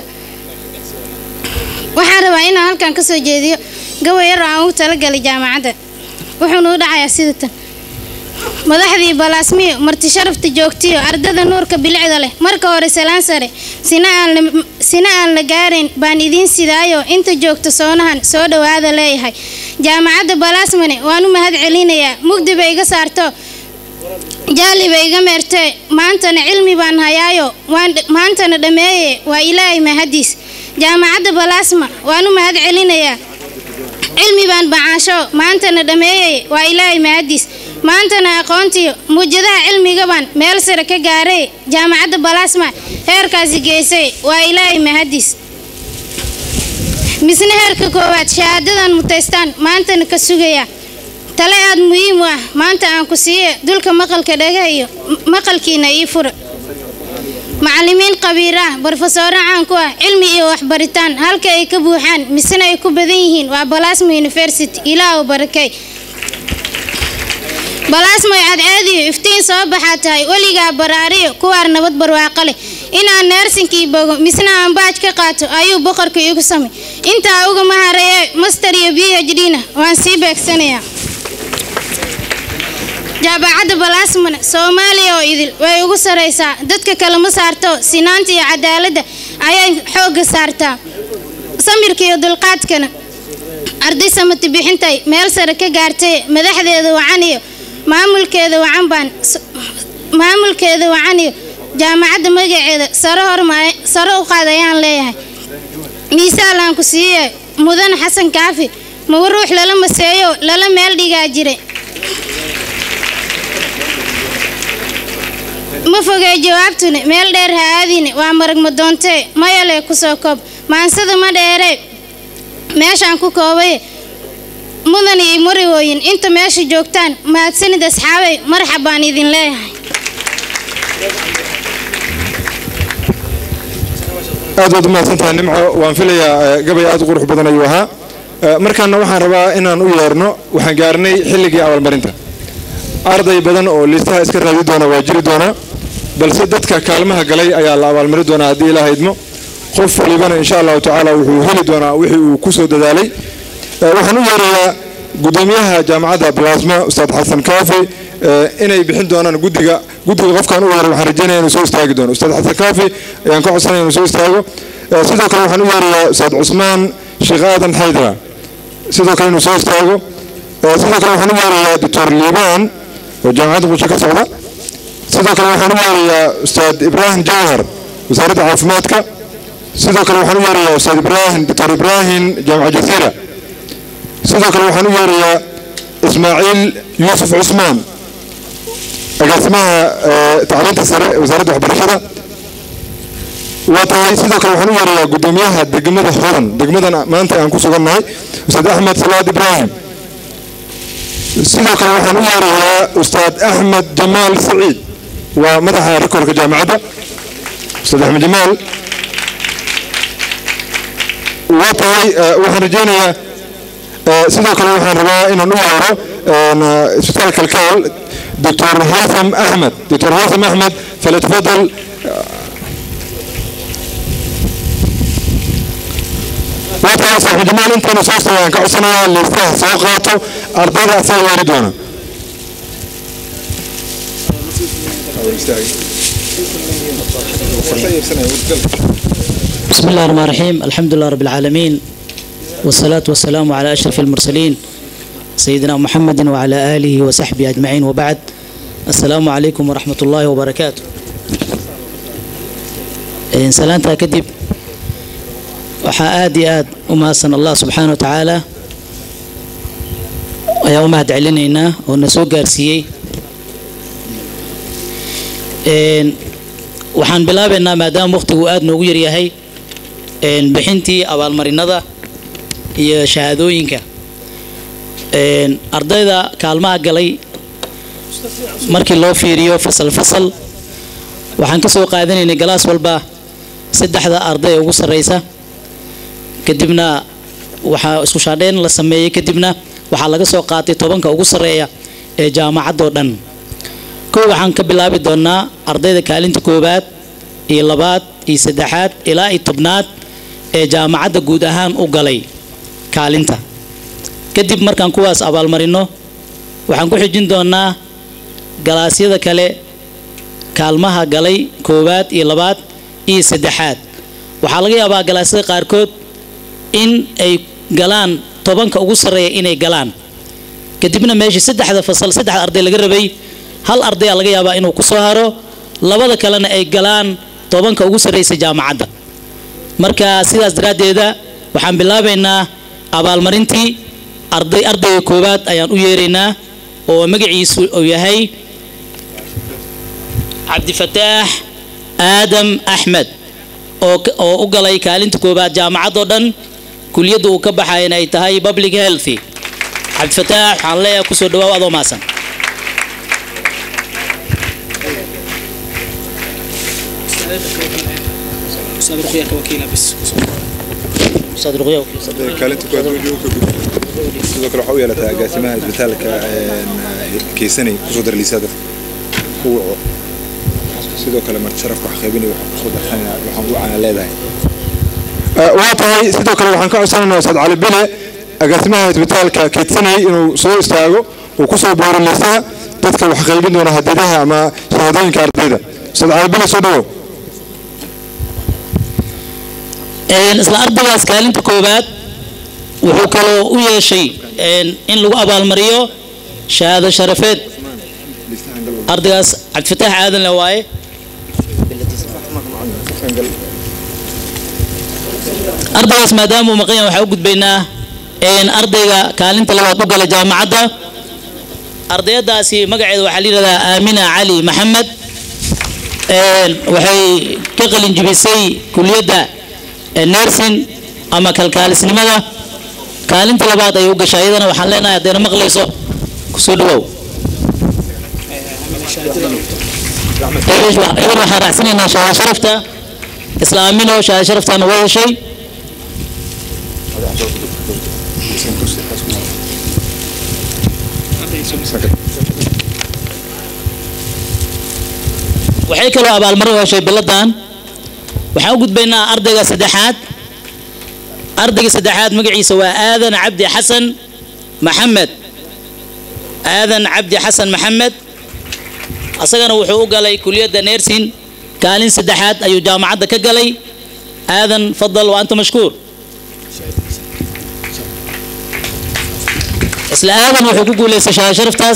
waxaan rabaa inaan halkan kasoo jeediyo gabay yar oo aan ugu talagalay jaamacadda wuxuuna u dhacayaa sida tan madaxdii balaasmiyo marti sharafta joogtiyo ardada nuurka bilicda leh marka hore salaan sare sina aan la gaarayn baan idiin sidaayo inta joogta soonahan soo dhowaada leeyahay jaamacadda balaasmane waan u mahad celinayaa mugdi bay iga saarto jaali bay iga meertee maantana cilmi baan hayaayo maantana dhammeeye waa ilaahay mahadiis jaamacadda balaasma waan u mahad celinayaa cilmi baan bacaasho maantana dhammeeyey waa ilaahay mahadiis maantana aqoontiyo muujadaha cilmigabaan meel sare ka gaaray jaamacadda balaasma heerkaasi geysay waa ilaahay mahadiis misna heerka koowaad shahaadadan mutaystaan maantana ka sugaya tale aada muhiim u ah maanta aan ku siiye dulka maqalka dhaga iyo maqalkiina ii fura macallimiin qabiir ah brofesoro caan ku ah cilmi iyo waxbaritaan halka ay ka buuxaan misena ay ku badan yihiin waa balaasma university ilaahu barakay balaasmoy cadceediyo iftiin soo baxaa tahay weligaa baraariyo kuwaar nabad barwaaqo leh inaan neersinkii bogo misna aan baaj ka qaato ayuu boqorka igu samay intaa ugama hareeye master iyo b h d na waan sii beegsanayaa jaamacadda balaasmana soomaaliya oo idil way ugu saraysaa dadka kale ma saarto sinaanta iyo cadaaladda ayay xoogga saartaa samirka iyo dulqaadkana arday samati bixintay meel sare ka gaartay madaxdeeda wacan iyo maamulkeeda wacan baan maamulkeeda wacan iyo jaamacadda magaceeda sare horma sare u qaad ayaan leeyahay miisaalaan ku siiyey mudan xasan kaafi mawa ruux lala maseeyo lala meel dhigaa jiray ma fogey jawaabtuna meel dheer ha aadine waa marag ma doontee mayale kusoo koob maansada ma dheere meeshaan ku koobay mudan iyo marigooyin inta meesha joogtaan mahadsanid asxaabay marxab baan idin leeyahay aad baad u mahadsantahay nimco waan filayaa eh, gabay aad u qurux badan ayuu ahaa Eh, markaana waxaan rabaa inaan u yeerno waxaan gaarnay xilligii abaalmarinta arday badan oo liistaha iska raadi doona waa jiri doonaa balse dadka kaalmaha galay ayaa la abaalmarin doonaa haddii ilaaha idmo qof walibana insha allahu tacaala wuxuu heli doonaa wixii uu ku soo dadaalay Eh, waxaan u yeerayaa gudoomiyaha jaamacadda blasma ustaad xasan kaafi eh, inay bixin doonaan guddiga guddiga qofkaan u yeeray waxaan rajeynaya inuu soo istaagi doono ustaad xasan kaafi ayaan ka codsanaya inuu soo istaago Eh, sidoo kale waxaan u yeerayaa ustaad cusmaan sheekh aadan xaydra sidoo kale inuu soo istaago Eh, sidoo kale waxaan u yeerayaa doctor liibaan oo jaamacadda qusho ka socda sidoo kale waxaan u yeerayaa ustaad ibraahim jawhar wasaaradda caafimaadka sidoo kale waxaan u yeerayaa ustaad ibraahim doctor ibraahim jaamaca jasiira sidoo kale waxaan u yeerayaa ismaaciil yuusuf cusmaan agaasimaha eh, tacliinta sare ee wasaaradda waxbarashada waa tahay sidoo kale waxaan u yeerayaa gudoomiyaha degmada hodan degmadan maanta aan ku sugannahay ustaad axmed salaad ibraahim sidoo kale waxaan u yeerayaa ustaad axmed jamaal saciid waa madaxa rikorka jaamacadda ustaad axmed jamaal waa tahay eh, waxaan rajeynayaa eh, sidoo kale waxaan rabaa inaan u yeero eh, isbitaalka kalkaal doctor haitham axmed doctor haitham axmed falyatafadal waa tahay saaxiib jamaal intaanu soo soo aan ka codsanayaa liistaha soo qaato ardayda asaga yeeri doona بسم الله الرحمن الرحيم الحمد لله رب العالمين والصلاة والسلام على أشرف المرسلين سيدنا محمد وعلى آله وصحبه أجمعين وبعد السلام عليكم ورحمة الله وبركاته إن سلامتا كدب waxaa aad iyo aad u mahadsan allah subxaana wa tacaala ayaan u mahad celinaynaa oo na soo gaarsiiyey Een, waxaan bilaabaynaa maadaama waqtigu aad noogu yaryahay een, bixintii abaalmarinada iyo shahaadooyinka Een, ardayda kaalmaha galay markii loo fiiriyo fasal fasal waxaan ka soo qaadanaynay galaas walba saddexda arday ee ugu sarreysa kadibna waxaa isku shaadheyn la sameeyey kadibna waxaa laga soo qaatay tobanka ugu sarreeya ee jaamacadoo dhan kow waxaan ka bilaabi doonaa ardayda kaalinta koowaad iyo labaad iyo saddexaad ilaa iyo tobnaad ee jaamacadda guud ahaan u galay kaalinta kadib markaan kuwaas abaalmarino waxaan ku xijin doonaa galaasyada kale kaalmaha galay koowaad iyo labaad iyo saddexaad waxaa laga yaabaa galaasyada qaarkood in ay galaan tobanka ugu sarreeya inay galaan kadibna meeshii saddexda fasal saddexda arday laga rabay hal ardayaa laga yaabaa inuu ku soo haro labada kalena ay galaan tobanka ugu sarreysa jaamacadda marka sidaas daraaddeeda waxaan bilaabaynaa abaalmarintii arday ardayga koowaad ayaan u yeeraynaa oo magaciisu uu yahay cabdifataax aadam axmed oo oo u galay kaalinta koowaad jaamacadoo dhan kuliyadda uu ka baxayana ay tahay public healthy cabdifataax waxaan leeyahay kusoo dhawaaw adoo maasan kaalinta koowaad sidoo kale waxaa u yeelataa agaasimaha isbitaalka keysanay kusoo dara liisaada u waco sidoo kale marti sharafka wax qaybinay waxaan kusoo darsanayna waxaan u cana leedahay waa tahay sidoo kale waxaan ka codsanaynaa ustaad cali bile agaasimaha isbitaalka keedsanay inuu soo istaago uu kusoo booro liisaha dadka wax qaybin doona hadiidaha ama shahaadooyinka ardayda ustaad calibila soo dhawow Een, isla ardaygaas kaalinta koowaad wuxuu kaloo u yeeshay een, in lagu abaalmariyo shahaado sharafeed ardaygaas cabdifataax aadan le waaye ardaygaas maadaama uu maqan yahay waxaa u gudbaynaa een, ardayga kaalinta labaad u gala jaamacadda ardayadaasi magaceeda waxaa la yidhahdaa aamina cali maxamed Een, waxay ka qalin jibisay kuliyadda ee nursing ama kalkaalisnimada kaalinta labaad ayay u gashay iyadana waxaan leenahay haddayna maqlayso kusoo dhawow idan waxaan raacsanaynaa shahaado sharafta isla aamino shahaado sharaftana waa heshay waxay kaloo abaalmarin u heshay biladan waxaan u gudbaynaa ardayga saddexaad ardayga saddexaad magaciisa waa aadan cabdi xasan maxamed aadan cabdi xasan maxamed asagana wuxuu u galay kuliyadda nersin kaalin saddexaad ayuu jaamacadda ka galay aadan fadal wa anta mashkuur isla aadan wuxuu ku guulaystay shahaado sharaftaas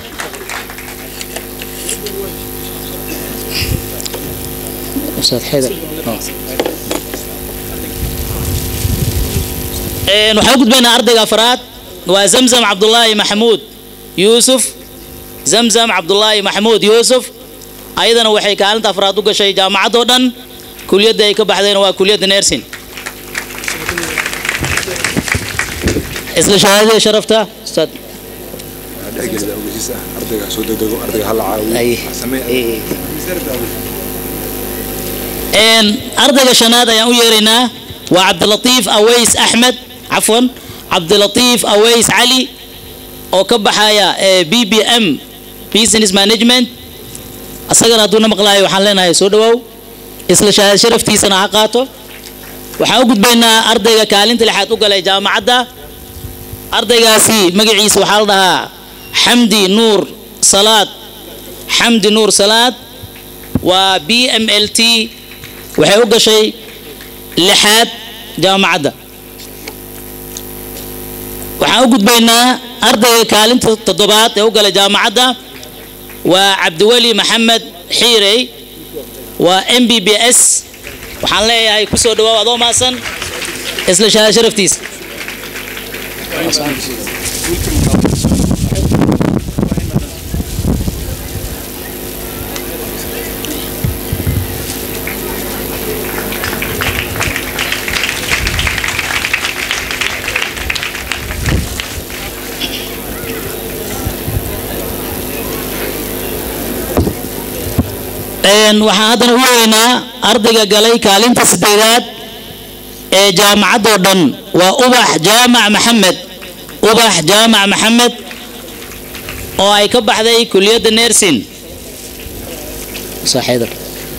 أستاذ حيدر een waxaan u gudbaynaa ardayga afraad waa zamzam cabdulaahi maxamuud yuusuf zamzam cabdulaahi maxamuud yuusuf ayadana waxay kaalinta afraad u gashay jaamacadoo dhan kuliyadda ay ka baxdeen waa kuliyadda nersin isla shahaadada sharafta ustaad dhexgelida ogeysiis ah ardayga soo degdego ardayga hala caawiyo samee een ardayga shanaad ayaan u yeeraynaa waa cabdilatiif aways axmed cafwan cabdilatiif aways cali oo ka baxaya ee b b m business management asagana hadduuna maqlaayo waxaan leenahay soo dhawow isla shahaad sharaftiisana ha qaato waxaan u gudbaynaa ardayga kaalinta lixaad u galay jaamacadda ardaygaasi magaciisa waxaa la dhahaa xamdi nuur salaad xamdi nuur salaad waa b m l t waxay u gashay lixaad jaamacadda waxaan u gudbaynaa ardayga kaalinta toddobaad ee u galay jaamacadda waa cabdiweli maxamed xiirey waa m b b s waxaan leeyahay kusoo dhawaaw adoo maasan isla shahaad sharaftiisa Een, waxaan haddana u yeegaynaa ardayga galay kaalinta sideedaad ee jaamacadoo dhan waa ubax jaamac maxamed ubax jaamac maxamed oo ay ka baxday kuliyadda nersin صاحب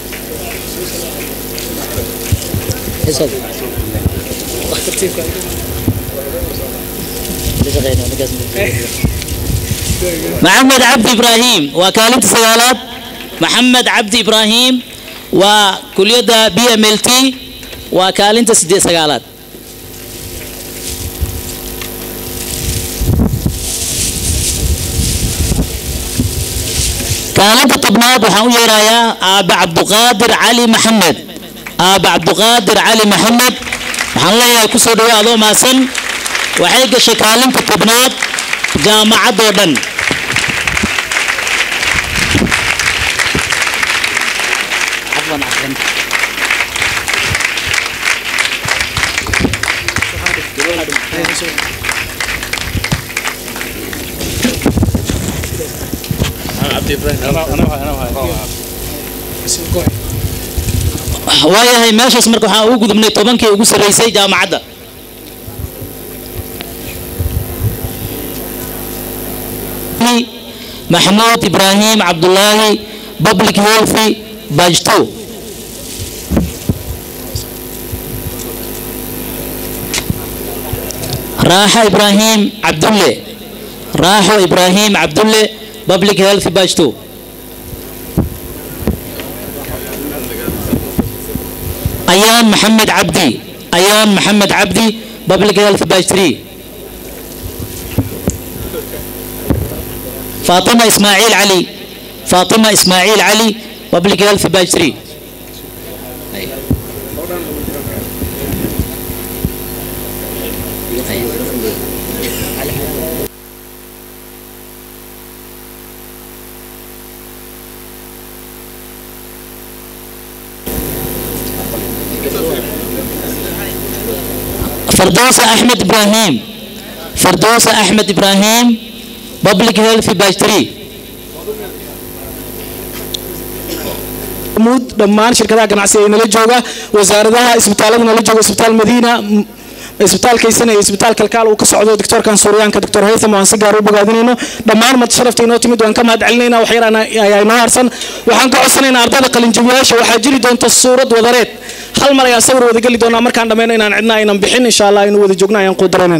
محمد عبد إبراهيم وكالة سيالات محمد عبد إبراهيم وكلية بي ام ال تي وكالة سدي سيالات كالة طبناد وحاول يرايا أبا عبد القادر علي محمد أبا عبد القادر علي محمد waxaan leeyahay kusoo dhawaad adoo maasan waxay gashay kaalinta tobnaad jaamacadoo dhan waayahay meeshaas marka waxaan ugu gudubnay tobankii ugu sarreysay jaamacadda maxmuud ibraahim cabdulaahi public health badge two raaxo ibraahim cabdulle raaxo ibraahim cabdulle public health batch 2 ayaan maxamed cabdi ayaan maxamed cabdi public health batch 3 فاطمة إسماعيل علي فاطمة إسماعيل علي public health batch 3 فردوسة أحمد إبراهيم فردوسة أحمد إبراهيم public health batch 3 muud dhammaan shirkadaha ganacsiga ee nala jooga wasaaradaha isbitaalada nala jooga isbitaal madiina m- isbitaal kaysana iyo isbitaal kalkaal uu ka socdo doctorkan suuryaanka doctor haytham waan si gaar u bogaadinayno dhammaan mad sharafta inoo timid waan ka mahad celinayna wax yar ana- ayaa inoo harsan waxaan ka codsanaynaa ardayda qalinjabiyaasha waxaa jiri doonta suurad wadareed hal mar ayaan sawir wada geli doonaa markaan dhammayno inaan cidna aynan bixin insha allah inuu wada joogno ayaan quudaranayna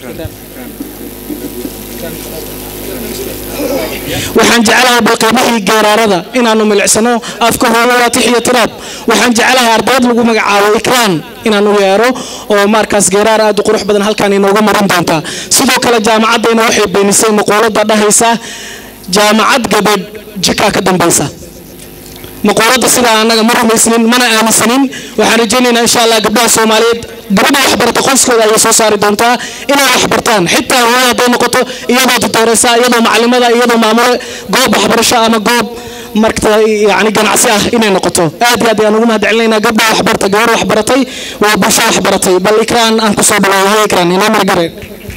waxaan jecelahay balqiimihii geeraarada inaanu milicsano afka hooyo waa tix iyo tiraab waxaan jecelahay ardayd lagu magacaabo ikraan inaanu yeero oo markaas geeraar aad u qurux badan halkaan inooga marin doontaa sidoo kale jaamacaddayna waxay beenisay maqoolada dhahaysa jaamacad gabadh jikaa ka dambaysa maqoolada sidaa annaga ma rumaysnin mana aaminsanin waxaan rajaynaynaa insha allah gabdhaha soomaaliyeed gabadha waxbarata qoyskooda ayay soo saari doontaa inay waxbartaan xitaa hooyo hadday noqoto iyadoo tutooreysa iyadoo macalimada iyadoo maamule goob waxbarasho ama goob markta yani ganacsi ah inay noqoto aad iyo aad ayaan ugu mahad celinaynaa gabdha waxbarta gabar waxbaratay waa bulsho waxbaratay bal ikraan aan kusoo bilowday ikraan inoo margare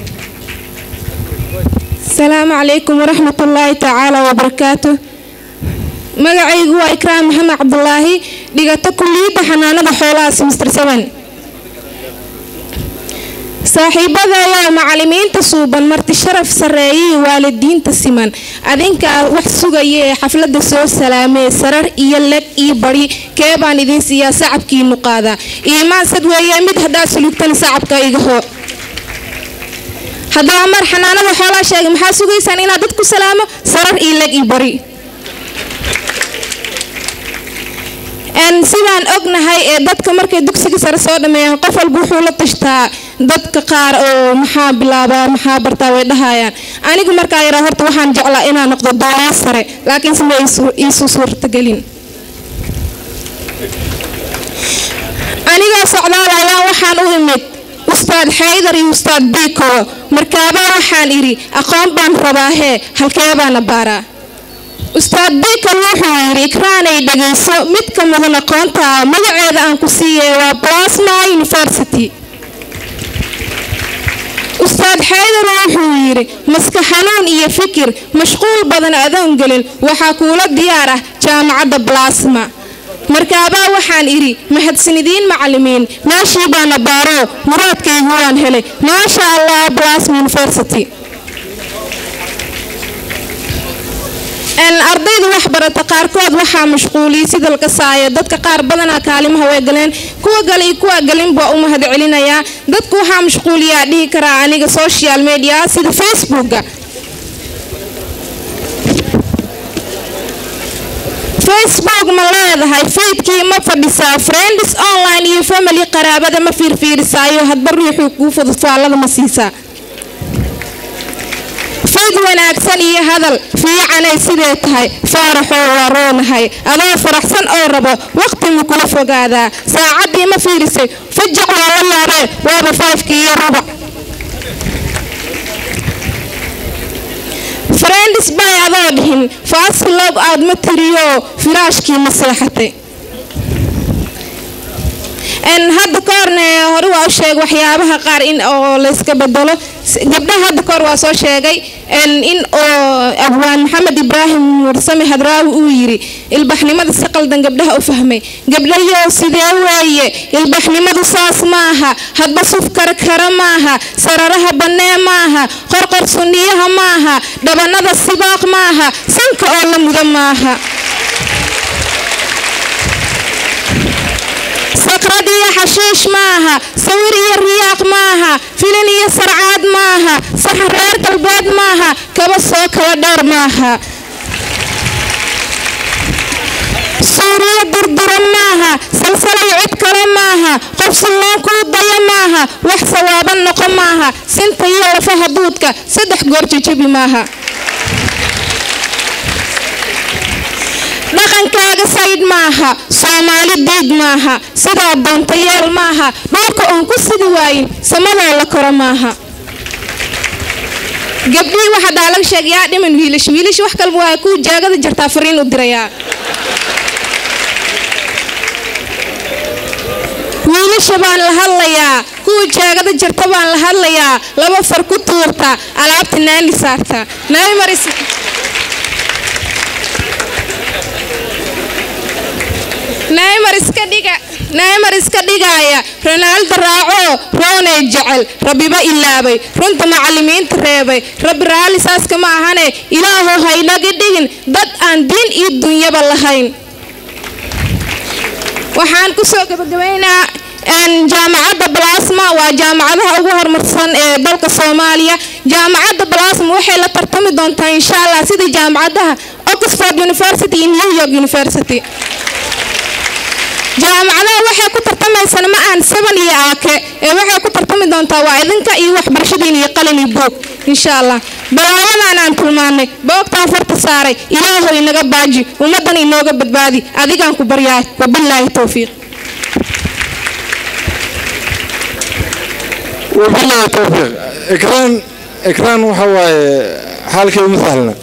السلام عليكم ورحمة الله تعالى وبركاته magacaygu waa ikraam maxamed cabdulaahi dhigata kulliyadda xanaanada xoolaha semester seven saaxiibadaya macalimiinta suuban marti sharaf sarreeyay waalidiinta siman adinkaa wax sugaya ee xafladda soo salaamee sarar iyo leg iyo bari kee baan idin siiyaa sacabkiinu qaadaa iimaan sad weeye mid haddaa sulugtan sacabka iga hoo haddaba mar xanaanada xoolaha sheegay maxaa sugaysaan inaad dad ku salaamo sarar iyo leg iyo bari n sidaan ognahay ee dadka markay dugsiga sare soo dhameeyaan qof walba wuxuu la tashtaa dadka qaar oo maxaa bilaabaa maxaa bartaa way dhahayaan anigu markaa yaraa horta waxaan jeclaa inaan noqdo doonaa sare laakiin sima iisu suurtagelin anigoo socdaal ayaa waxaan u imid ustaad xaydar iyo ustaad biiko markaabaa waxaan idhi aqoon baan rabaa hee halkee baana baaraa ustaad biikal wuxuu yidhi ikraanay dhegayso mid ka mudan aqoonta magaceeda aan ku siiyey waa plasma university ustaad xaydar wuxuu yidhi maska xanuun iyo fikir mashquul badan adoon gelin waxaa kuula diyaar ah jaamacadda blasma markaabaa waxaan idhi mahadsanidin macalimiin meeshii baana baaro muraadkaygu waan helay maasha allah blasma university ardayda waxbarata qaarkood waxaa mashquuliyay sida la kasaayo dadka qaar badanaa kaalimaha way galeen kuwa gale iyo kuwa galin baa u mahad celinayaa dadku waxaa mashquuliyaa dhihi karaa aniga social media sida facebooka facebook ma leedahay faydkii ma fadhisaa friends online iyo family qaraabada ma fiirfiirisaayo hadba ruuxuu kuu fudud faallada ma siisaa fayd wanaagsan iyo hadal fiicanay sidee tahay faaraxoo waa roonahay adoo faraxsan oo rabo waqti ma kula fogaadaa saacaddii ma fiirisay fajac waa la yaabee waaba faafkii iyo rubac friends bay adoo dhihin faasi log out ma tiriyo firaashkii ma seexatay hadda kahorne hore waa u sheegay waxyaabaha qaar in oo layska bedelo gabdhaha hadda kahor waa soo sheegay in oo abwaan maxamed ibraahim mursame hadraawi uu yiri ilbaxnimada si qaldan gabdhaha u fahmay gabdhayow sidee weeye ilbaxnimadu saas maaha hadba suf karkara maaha sararaha bannee maaha qorqor sunniyaha maaha dhabanada sibaaq maaha sanka oo la muda maaha sakrad iyo xashiish maaha sawir iyo riyaaq maaha filin iyo sarcaad maaha saxan reer galbeed maaha kaba soo kala dheer maaha suuriyo durdura maaha salsalay cid kale maaha qof sunnaan kuu daya maaha wax sawaaban noqo maaha sinta iyo lafaha duudka saddex goor jajabi maaha dhaqankaaga saydh maaha soomaali diid maaha sidaa doonta yeel maaha dhulka oon ku sidi waayin samadoo la koro maaha gabdhihii waxaa daa laga sheegayaa dhiman wiilash wiilash wax kalba waa kuwa jaagada jartaa fariin u dirayaa wiilasha baan la hadlayaa kuwa jaagada jarta baan la hadlayaa laba far ku tuurta alaabta naani saarta naani maris naymar iska dhiga naymar iska dhigaaya ronaaldo raaco rooney jecel rabbiba ilaabay runta macallimiinta reebay rabbi raalli saaska ma ahane ilaahu haynaga dhigin dad aan diin iyo dunyaba lahayn waxaan kusoo gabagabaynaa jaamacadda balasma waa jaamacadaha ugu horumarsan ee dalka soomaaliya jaamacadda balasma waxay la tartami doontaa insha allah sida jaamacadaha oxford university iyo new york university jaamacadaha waxay ku tartamaysana ma aan seban iyo aake ee waxay ku tartami doontaa waa idinka iyo waxbarashadiin iyo qalin iyo boog insha allah balaayadan aan tilmaanay boogtaan farta saaray ilaahow inaga baaji ummaddan inooga badbaadi adigaan ku baryaay wabilaahi towfiiq wabillahi towfiiq ikraan ikraan waxa waaye xaalkii uma sahlna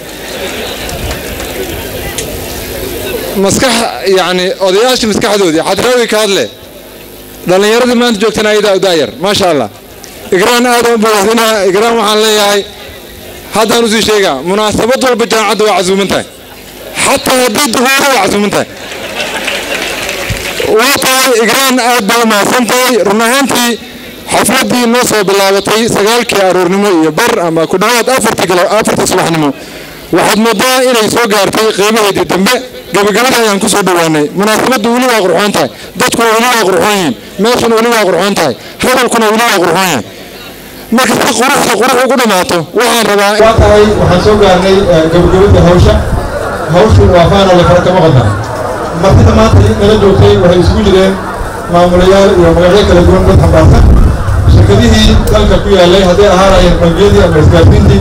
maskax yani odayaashii maskaxdoodii xadraawi ka hadle dhallinyaradii maanta joogtana ayadaa u daayar maasha allah ikraan aadaan u bogaadinaa ikraan waxaan leeyahay haddaan usii sheegaa munaasabad walba jaamacadda waa casuuman tahay xataa haddii duhuuro waa casuuman tahay waa tahay ikraan aad baa umahadsan tahay run ahaantii xafladii noo soo bilaabatay sagaalkii aroornimo iyo bar ama ku dhawaad afartii galo afartii subaxnimo waxaad moodaa inay soo gaartay qiimaheedii dambe gabagabada ayaan ku soo dhowaanay munaasabaddu weli waa qurxoon tahay dadkuna weli waa qurxoon yihiin meeshuna weli waa qurxoon tahay hadalkuna weli waa qurxoon yahay marka si quruxda qurux ugu dhammaato waxaan rabaa waa tahay waxaan soo gaarnay gabagabada hawsha hawshu waa faanole fara kama qodna martida maanta nala joogtay waxay isugu jireen maamulayaal iyo magacyo kala duwan dad xambaarsan shirkadihii dalka ku yaalay hadday ahaanayeen bangiyadii ama isgaarsiintii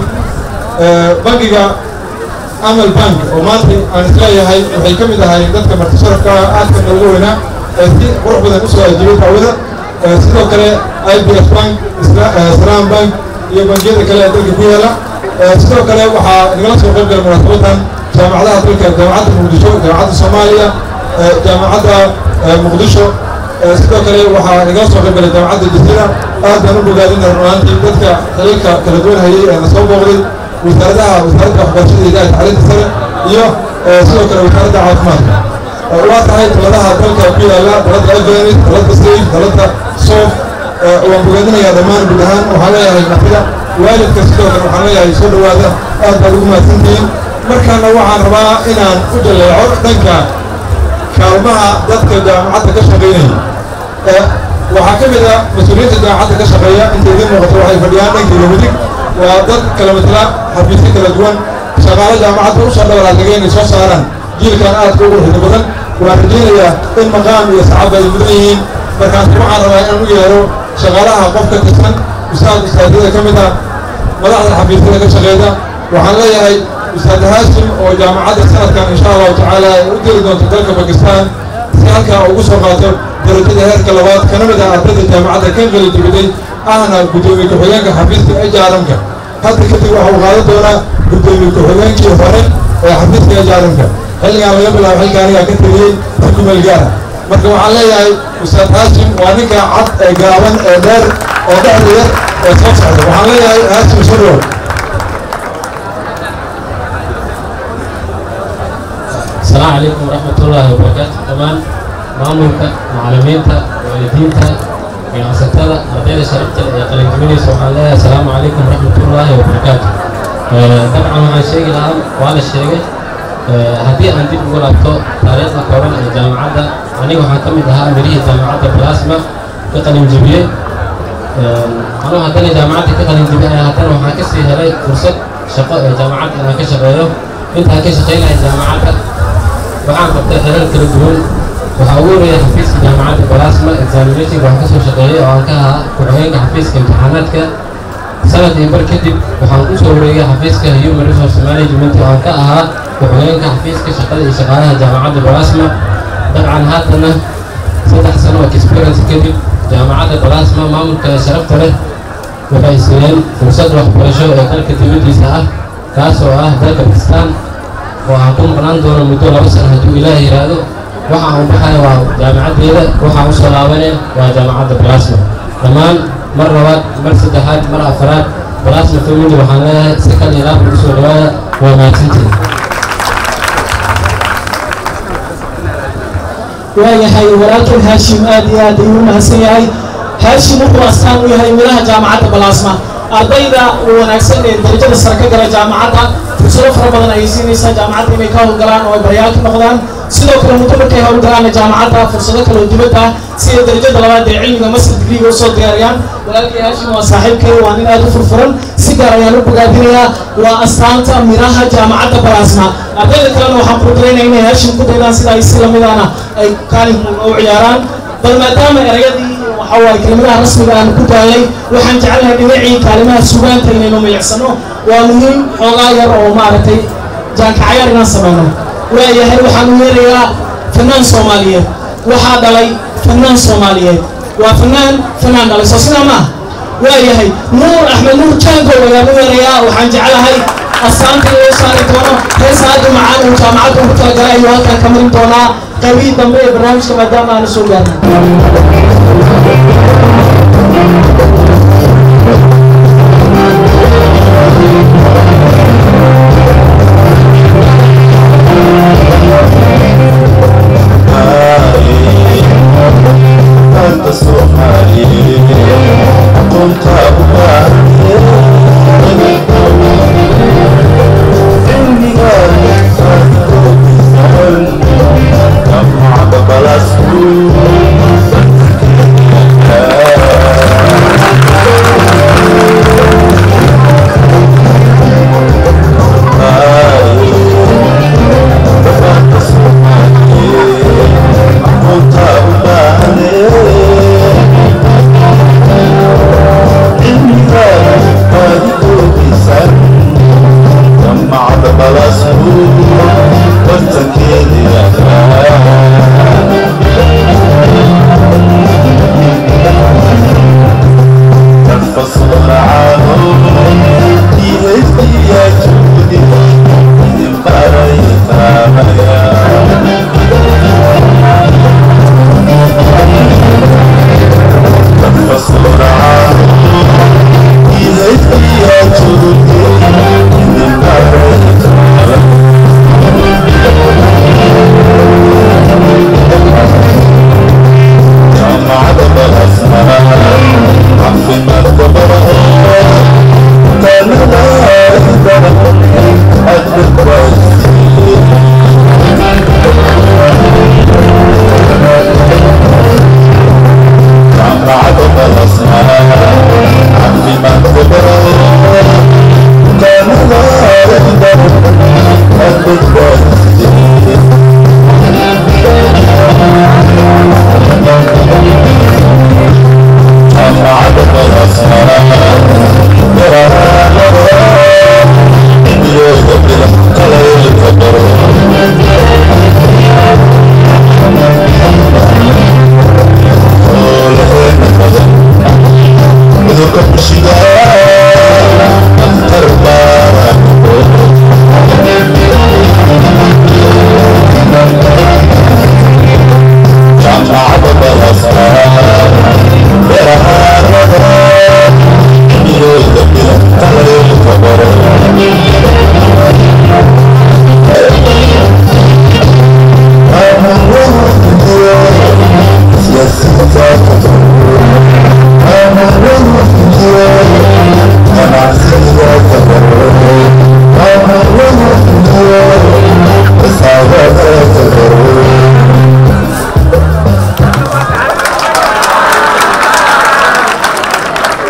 bangiga amal bank oo maanta aan isleeyahay waxay ka mid ahaayeen dadka martisharafka aadka noogu weynaa ee si qurux badan usoo ajiibay daawada sidoo kale i b s bank salaam bank iyo bangiyada kale ee dalka ku yaala sidoo kale waxaa nagala soo qayb gala munaasabadan jaamacadaha dalka jaamacadda muqdisho jaamacadda soomaaliya jaamacadda muqdisho sidoo kale waxaa nagala soo qayb galay jaamacadda jasiira aad baan u bogaadina runaantii dadka xilalka kala duwan hayay ee na soo booqday wasaaradaha wasaaradda waxbarashada iyo tacliinta sare iyo sidoo kale wasaaradda caafimaadka waa tahay taladaha dalka ku yaala dalada albenis dalada sayf dalada soof waan bogaadinayaa dhammaan guud ahaan waxaan leeyahay martida waalidka sidoo kale waxaan leeyahay soo dhowaada aad baad ugu mahadsantihiin markaana waxaan rabaa inaan u jaleeco dhanka kaalmaha dadka jaamacadda ka shaqaynaya waxaa ka mid ah mas-uuliyiinta jaamacadda ka shaqeeya inta idiin muuqato waxay fadhiyaan dhankiiga midig waa dad kala matala xafiisyo kala duwan shaqaalo jaamacadda usoo dhabalaategay inay soo saaraan jiilkan aadka ugu xiddo badan waan rajaynayaa in maqaam iyo sacab ay mudan yihiin markaas waxaan rabaa inaan u yeero shaqaalaha qof ka tirsan ustaad ustaadyada ka mid ah madaxda xafiisyada ka shaqeeda waxaan leeyahay ustaad haashim oo jaamacadda sanadkan insha allahu tacaala ay u diri doonto dalka bakistan si halkaa ugu soo qaato darajada heerka labaad kana mid ah ardayda jaamacadda ka qali dibiday ahna guddoomiye ku-xigeenka xafiiska ejaaramka hadda kadib waxa uu qaadan doonaa guddoomiye ku-xigeenkii hore ee xafiiska ejaaramka xilligaan laga bilaabo xilka anigaa ka teliyey si kumeel gaara marka waxaan leeyahay ustaad haashim waa ninka cad ee gaaban ee dheer ee dhexda yar ee soo socda waxaan leeyahay haashim soo dhow السلام عليكم ورحمة الله وبركاته كمان maamulka macallimiinta waalidiinta ganacsatada ardayda sharafta ee qalinjibinaysa waxaan leeyahay asalaamu calaykum waraxmatullaahi wabarakaatu dabcan waxaan sheegi lahaa waa la sheegay haddii aan dib ugu laabto taariikhda kooban ee jaamacadda aniga waxaan ka mid ahaa mirihii jaamacadda plasma ka qalinjibiyey anuu haddana jaamacadda ka qalinjibiyay haddana waxaan kasii helay fursad shaqo ee jaamacadda inaan ka shaqeeyo intaan ka shaqaynaya jaamacadda waxaan qabtay xerar kala duwan waxaa ugu horeeya xafiiska jaamacadda balasma examinationka waxaan kasoo shaqeeyay oo aan ka ahaa ku-xigeenka xafiiska imtixaanaadka sanad iyo bar kadib waxaan u soo wareegay xafiiska human resource management oo aan ka ahaa ku-xigeenka xafiiska shaqada iyo shaqaalaha jaamacadda balasma dabcan haatana saddex sano oo experience kadib jaamacadda balasma maamulka sharafta leh waxay siiyeen fursad waxbarasho ee dalka dibaddiisa ah kaas oo ah dalka bakistan oo aan ku maqnaan doono muddo laba sano hadduu ilaah yidhaahdo waxa aan baxaya waa jaamacaddeeda waxaan u soo laabanaya waa jaamacadda balasma dhammaan mar labaad mar saddexaad mar afaraad balasma family waxaan leeyahay si kal iyo laab ugu soo dhawaada waa mahadsantihin waayahay walaalkan haashim aad iyo aad ayuu u mahadsan yahay haashim wuxuu astaan u yahay midhaha jaamacadda balaasma ardayda wanaagsan ee darajada sare ka gala jaamacadda fursado fara badan ayay siinaysaa jaamacadda inay ka howlgalaan oo ay baryaal ka noqdaan sidoo kale muddo markay howlgalaanna jaamacadda fursado kale oo dibadda ah sida darajada labaad ee cilmiga master degreega usoo diyaariyaan walaalkii haashim waa saaxiibkay waa nin aad u furfuran si gaar ayaan u bogaadinayaa waa astaanta midhaha jaamacadda balaasma ardayda kalena waxaan kudiraynaa inay haashim ku daydaan sida ay si lamidana ay kaalinku u ciyaaraan bal maadaama erayadii waxa waaye kelimadaha rasmiga aan ku daayay waxaan jecelnahay dhinacii kaalimaha sugaanta inaynu milicsano waa muhiim xoogaa yar oo maaragtay jaankacayaar inaan samayno waayahay waxaan u yeerayaa fanaan soomaaliyeed waxaa dhalay fanaan soomaaliyeed waa fanaan fanaan dhalay soo sidaa maaha waayahay nuur axmed nuur jaangow ayaan u yeerayaa waxaan jecelahay astaanta loo saari doono heesa aad u macaan uu jaamacadda ugu talagalay ayuu halkan ka marin doonaa qaybihii dambe ee barnaamijka maadaama aanu soo gaarnay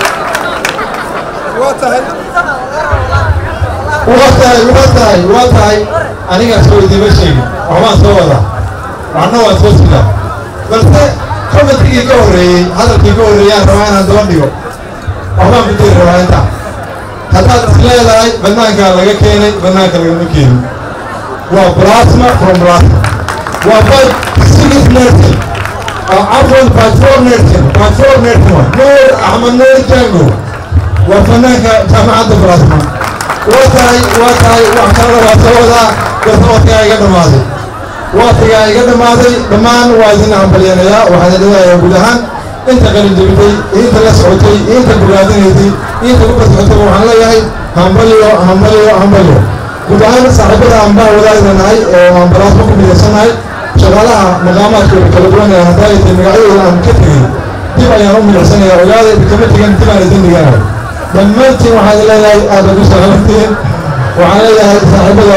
waa tahay waa tahay waa tahay leeyahay anigaa soo idiima sheegin waxbaan soo wadaa waxna waan soo sidaa balse commentigii ka horreeyey hadalkii ka horreeyaan rabaa inaan daba dhigo waxbaan ku diri rabaa intaa haddaad is leedahay bannaankaa laga keenay bannaanka lagama keenin waa plasma from plasma waa by six nursing عفوا باترول نيرتن باترول نيرتن نور احمد نور جانجو وفنانك جامعة براسما واتاي واتاي وحكرا واتودا قصوتي ايغا دمادي واتي ايغا دمادي دمان وايدين عمبليانيا وحدا لذا يقولها انت قلن جبتي انت لسعوتي انت بلادينيتي انت كبت حتى وحن ليهي همبليو همبليو همبليو gudahaan saaxiibada ambaa wadaaganahay ee aan balaasma ku midaysanahay shaqaalaha maqaamaadkooda kala duwan ee haddaa aytay magacyadooda aan ka tegey dib ayaan u milicsanaya ogaada kama tegan dib aan idin dhiganayo dhammaantiin waxaan leeyahay aada ugu salaamatiin waxaan leeyahay saaxiibada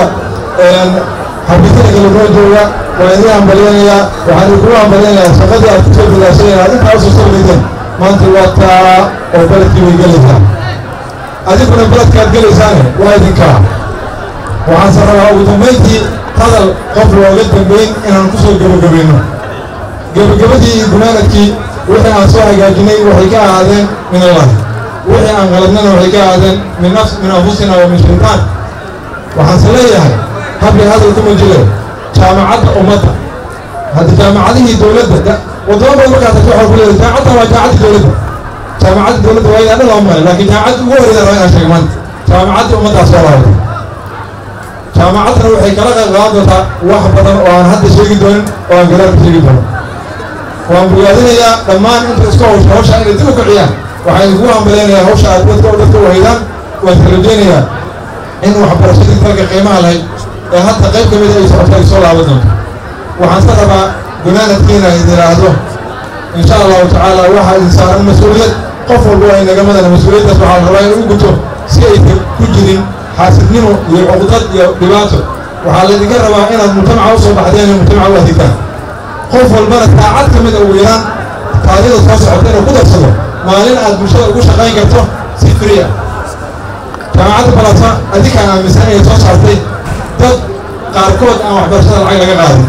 xabiisada kala duwan jooga waa idin hambalyanayaa waxaan idinku hambalyanayaa shaqadii aad kusoo dadaashay inaad intaa usoo soo maanta waa taa oo baledkii way gelaysaa adiguna baledkaad gelaysaane waa idinkaa waxaanse rabaa ugu dambayntii hadal qof looga dambayn inaan ku soo gebagabayno gebagabadii iyo gunaanadkii wixii aan soo hagaajinay waxay ka ahaadeen min allahi wixii aan qaladnana waxay ka ahaadeen min nafs min anfusina wa min shaytaan waxaanse leeyahay habli hadal kuma jire jaamacadda ummadda hadda jaamacadihii dowladda wadamo badan markaas waxaa ku leeyahay jaamacadda waa jaamacadda dowladda jaamacadda dowladda waa inaa dhan loo maray laakiin jaamacadda ugu horreyda rabaa inaan sheego maanta jaamacadda ummaddaas soo laabtay jaamacaddana waxay kala qayb qaadan doontaa wax badan oo aan hadda sheegi doonin oo aan gadaal ka sheegi doonin waan bogaadinayaa dhammaan inta isku hawsha hawsha inay dib u kiciyaan waxaan idinku hambaleynayaa hawsha aad dadka dadka u haydaan waan tarajeynayaa in waxbarashadii dalka qiimaha lahayd ee hadda qayb ka mida ay socoto ay soo laaban doonto waxaan se rabaa gunaanadkiina idin idhaahdo insha allahu tacaala waxaa idin saaran mas-uuliyad qof walba waa inagamada mas-uuliyaddaas waxaa la rabaa in u guto si aysan ku jirin xaasidnimo iyo cuqdad iyo dhibaato waxaa laydinka rabaa inaad mujtamaca u soo baxdeen iyo mujtamaca u adeegtaan qof walbana saacad ka mid a ugu yaraan taariikhda soo socota inuu ku darsado maalin aad bulshada ugu shaqayn karto si free ah jaamacadda balasma adinkaan aaminsan inay soo saartay dad qaarkood aan waxbarashada lacag laga qaadin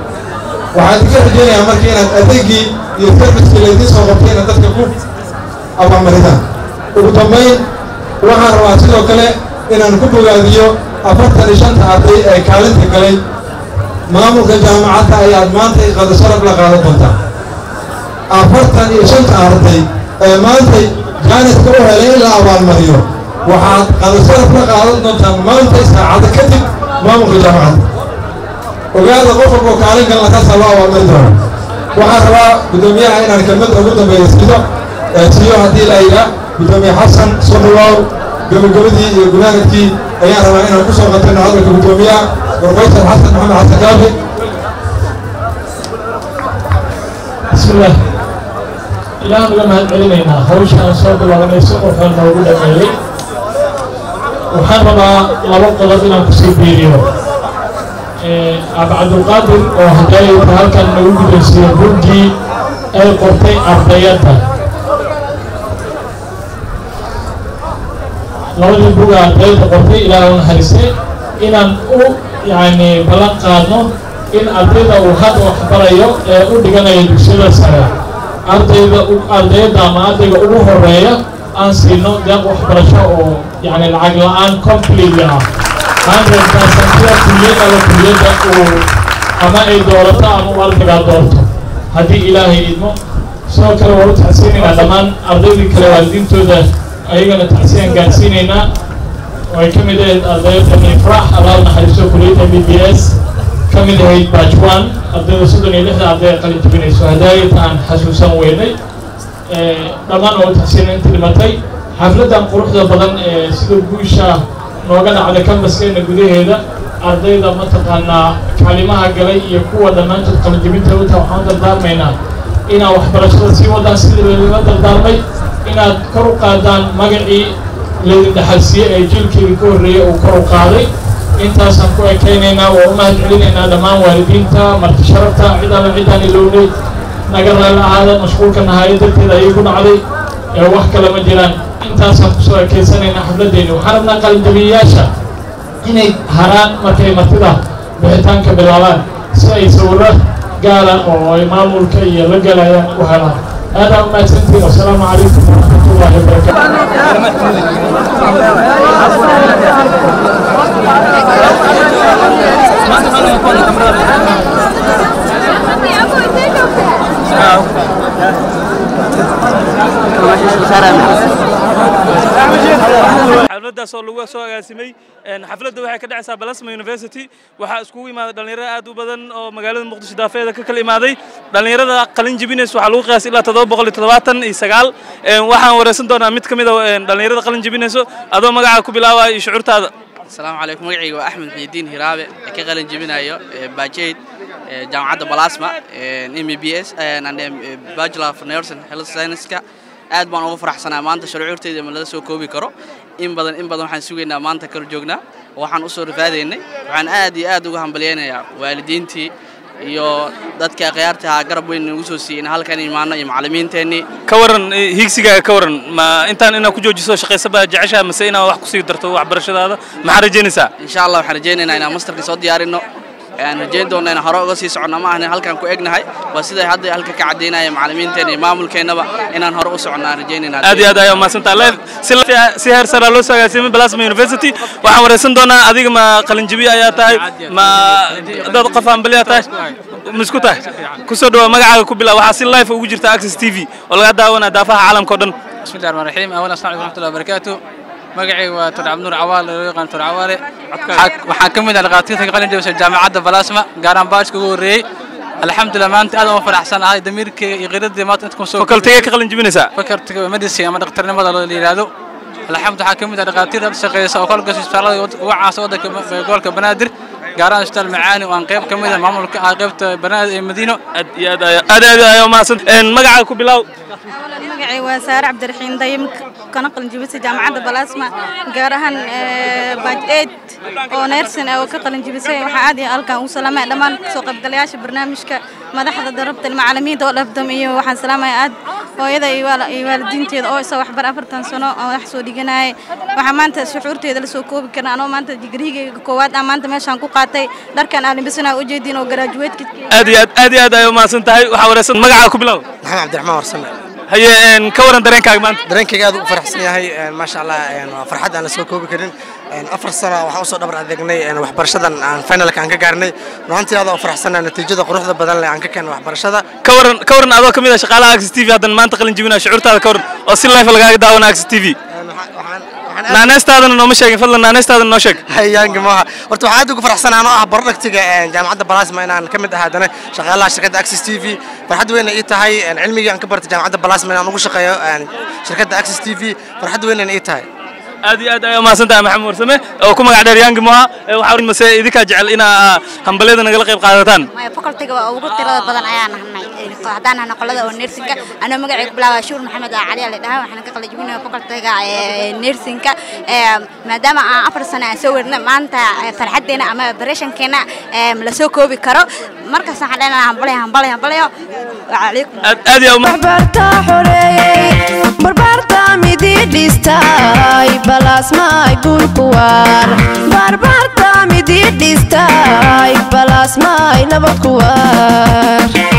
waxaa idinka rajeynayaa marka inaad adeegii iyo servicekii laydiin soo qabtay inaad dadka ku abaalmaridaan ugu dambayn waxaan rabaa sidoo kale inaan ku bogaadiyo afartan iyo shanta arday ee kaalinta galay maamulka jaamacadda ayaad maanta qada sharaf la qaadan doontaa afartan iyo shanta arday ee maanta jaaniska u helay in la abaalmariyo waxaad qada sharaf la qaadan doontaan maanta saacada kadib maamulka jaamacadda ogaada qof walboo kaalin galna kaasaa loo abaalmari doona waxaan rabaa guddoomiyaha inaan kelmad ugu dambeeya siido siiyo haddii la yidhaa guddoomiye xasan soo dhawaaw gabagabadii iyo gunaanadkii ayaan rabaa inaan ku soo qatayno hadalka guddoomiyaha professor xasan maxamed xasan kaafi bismillaah ilaah uga mahad celinaynaa hawsha aan soo bilaabanay si qurxoon noogu dhameeyey waxaan rabaa laba qodob inaan kusii biiriyo abcabdulqaadir oo hadaayta halkan nagu gudaysiiyo buggii ay qortay ardayadda labadii buga ardayda qortay ilaaha u naxariistay inaan u yacni ballan qaadno in ardayda uu hadda waxbarayo ee u dhiganayo dugsiyada sare ardayda ardayda ama ardayga ugu horeeya aan siino deeq waxbarasho oo yacni lacag la-aan completely ah hundred percent sida kuliyad alla kuliyadda uu ama ay doorato ama uu ardaygaa doorto haddii ilaahay idmo sidoo kale waa u tacsiinaynaa dhammaan ardaydii kale waalidiintooda ayagana tacsiyaan gaarsiinaynaa oo ay ka mid ahayd ardayda mifrax allah naxariisto kuliyadda b b s ka mid ahayd batch one ardayda soddon iyo lixda arday qalin jabinayso hadaayata aan xasuusan weynay dhammaan oo u tacsiina inta dhimatay xafladdan quruxda badan ee sida guusha nooga dhacda kambaskeena gudaheeda ardayda mataqaanaa kaalimaha galay iyo kuwa dhammaantood qalinjabinta uta waxaan dardaarmaynaa inaad waxbarashada sii wadaan sidii laydinla dardaarmay inaad kor u qaadaan magacii laydin dhaxalsiiyey ee jiilkeedii ka horreeyey uu kor u qaaday intaasaan ku ekaynaynaa waa u mahad celinaynaa dhammaan waalidiinta marti sharafta cid alla ciddaan ilownay naga raalli ahaada mashquulka nahaaya darteeda ayay ku dhacday ee wax kale ma jiraan intaasaan kusoo ekeysanaynaa xafladdeeni waxaan rabnaa qalinjabiyayaasha inay haraan markay martida bixitaanka bilaabaan si ay sawirro gaara oo ay maamulka iyo la galayaan u helaan aadaan umahadsantihiin wasalaamu calaykum waraxmatullaahi xafladdaas oo lagu soo agaasimay xafladda waxay ka dhacaysaa balasma university waxaa iskugu imaaday dhallinyaro aad u badan oo magaalada muqdisho daafeeda ka kala imaaday dhallinyarada qalin jebinays waxaa lagu qiyaasay ilaa toddoba boqol iyo toddobaatan iyo sagaal waxaan wareysan doonaa mid ka mid a dhallinyarada qalin jebinayso adoo magacaa ku bilaabaya iyo shucuurtaada asalaamu calaykum magacayga waa axmed xiidiin hiraabe ee ka qalin jebinayo bajayd jaamacadda balasma m b s bachelor of nursing health science-ka aad baan ugu faraxsanaa maanta shucuurteyda ma lala soo koobi karo in badan in badan waxaan sugaynaa maanta kala joognaa waxaan usoo rafaadaynay waxaan aad iyo aad uga hambalyaynayaa waalidiintii iyo dadka akhyaarta ahaa garab weyn nagu soo siiyey in halkan imaano iyo macallimiinteennii ka waran hiigsigaaga ka waran ma intaan inaad ku joojiso shaqaysaba jeceshaa mase inaad wax kusii darto waxbarashadaada maxaa rajaynaysaa insha allah waxaan rajaynaynaa inaan masterka soo diyaarinno aan rajayn doonna inaan hore uga sii soconno ma ahna halkaan ku egnahay waa siday hadda halka ka caddaynaya macallimiinteena iyo maamulkeennaba inaan hore u soconno aan rajaynaynaa aad iyo aad ayaa umahadsantaa live si si heer saraa loo soo agaasimay balasma university waxaan wareysan doonaa adiga ma qalinjabi ayaa tahay ma dad qof hambaliyaa tahay misku tahay kusoo dhawaa magacaaga ku bilaa waxaa si live ugu jirta access t v oo laga daawanaa daafaha caalamka o dhan بسم الله الرحمن الرحيم اولا السلام عليكم ورحمه الله وبركاته magacay waa tur cabdinuur cawaale loo yaqaan tur cawaale waxaan ka mid ah dhaqaatiirta ka qalin jabisay jaamacadda balasma gaaraan baashka ugu horreeyey alxamdulilah maanta aad uga faraxsan ahay damiirkayga iyo qiradii maanta inta kusoo fakaltigee ka qalin jebinaysaa fakaltiga medicine ama dhakhtarnimada la yidhaahdo alxamdu waxaa ka mid ah dhaqaatiirta shaqeysa oo kolka isbitaalada ugu caansan waddanka gobolka banaadir gaaraan isbitaal macaani oo aan qayb ka mid ah maamulka ah qaybta banaadir ee madiino aad iyo aad aad aad ayaa umahadsan magacaaga ku bilaaw magacay waa saare cabdiraxiin dayim kana qalinjibisay jaamacadda balasma gaar ahaan baaj eid oo neersin oo ka qalinjibisay waxaa aad iyo halkan ugu salaamaya dhammaan soo qaybgalayaasha barnaamijka madaxda darabta macallimiinta oo dhabdam iyo waxaan salaamaya aad hooyada iyo waalidiinteeda oo isa waxbar afartan sano oo wax soo dhiganayay waxaa maanta shucuurteeda lasoo koobi karna anoo maanta digrigeyga koowaad ah maanta meeshaan ku qaatay dharkan aalinbisana ujeediin oo garaajuweedka aad iyo aad aad iyo aad ayaa umahadsan tahay waxaa wareysan magacaaga ku bilaaw maxamed cabdiraxmaan warsame haye ka waran dareenkaaga maanta dareenkayga aad u faraxsan yahay maasha allah waa farxad aan la soo koobi karin afar sano waxaan usoo dhabar adeegnay waxbarashadan aan finalka aan ka gaarnay runaantii aad oo faraxsanaa natiijada quruxda badan leh aan ka keenay waxbarashada ka waran ka waran adoo kamid ah shaqaalaha access t v haddan maanta qalin jebinaa shucuurtaada ka waran oo si life lagaaga daawana access t v naaneystaadana nooma sheegin fadlan naaneystaadana noo sheeg hayaanka maaha horta waxaan aad ugu faraxsan anoo ah barodhagtiga jaamacadda balasma inaan ka mid ahaadana shaqaalaha shirkadda access t v farxad weyna ii tahay cilmigii aan ka bartay jaamacadda balasma inaan ugu shaqeeyo shirkadda access t v farxad weynana ii tahay aad iyo aad ayaa umahadsan tahay maxamed warsame oo ku magac dheer yaangi moha waxaa mase idinkaa jecel inaa hambalyada nagala qayb qaadataan maya facultiga waa ugu tirada badan ayaan nahnay haddaan nahna qolada oo nersinka anoo magacay ku bilaabaa shuur maxamed cali la dhahaa waxaan ka qalajibinaya facultiga nersinka maadaama aan afar sano aan soo werna maanta farxaddeena ama bareshankeena la soo koobi karo markaas waxaan leenahay hambalyo hambalyo hambalyo calaykum aad yaa waxbarta xoreeyey barbaarta midi dhistay balasmaay bulkuwaar barbaarta midi dhistay balasmaay nabad kuwaar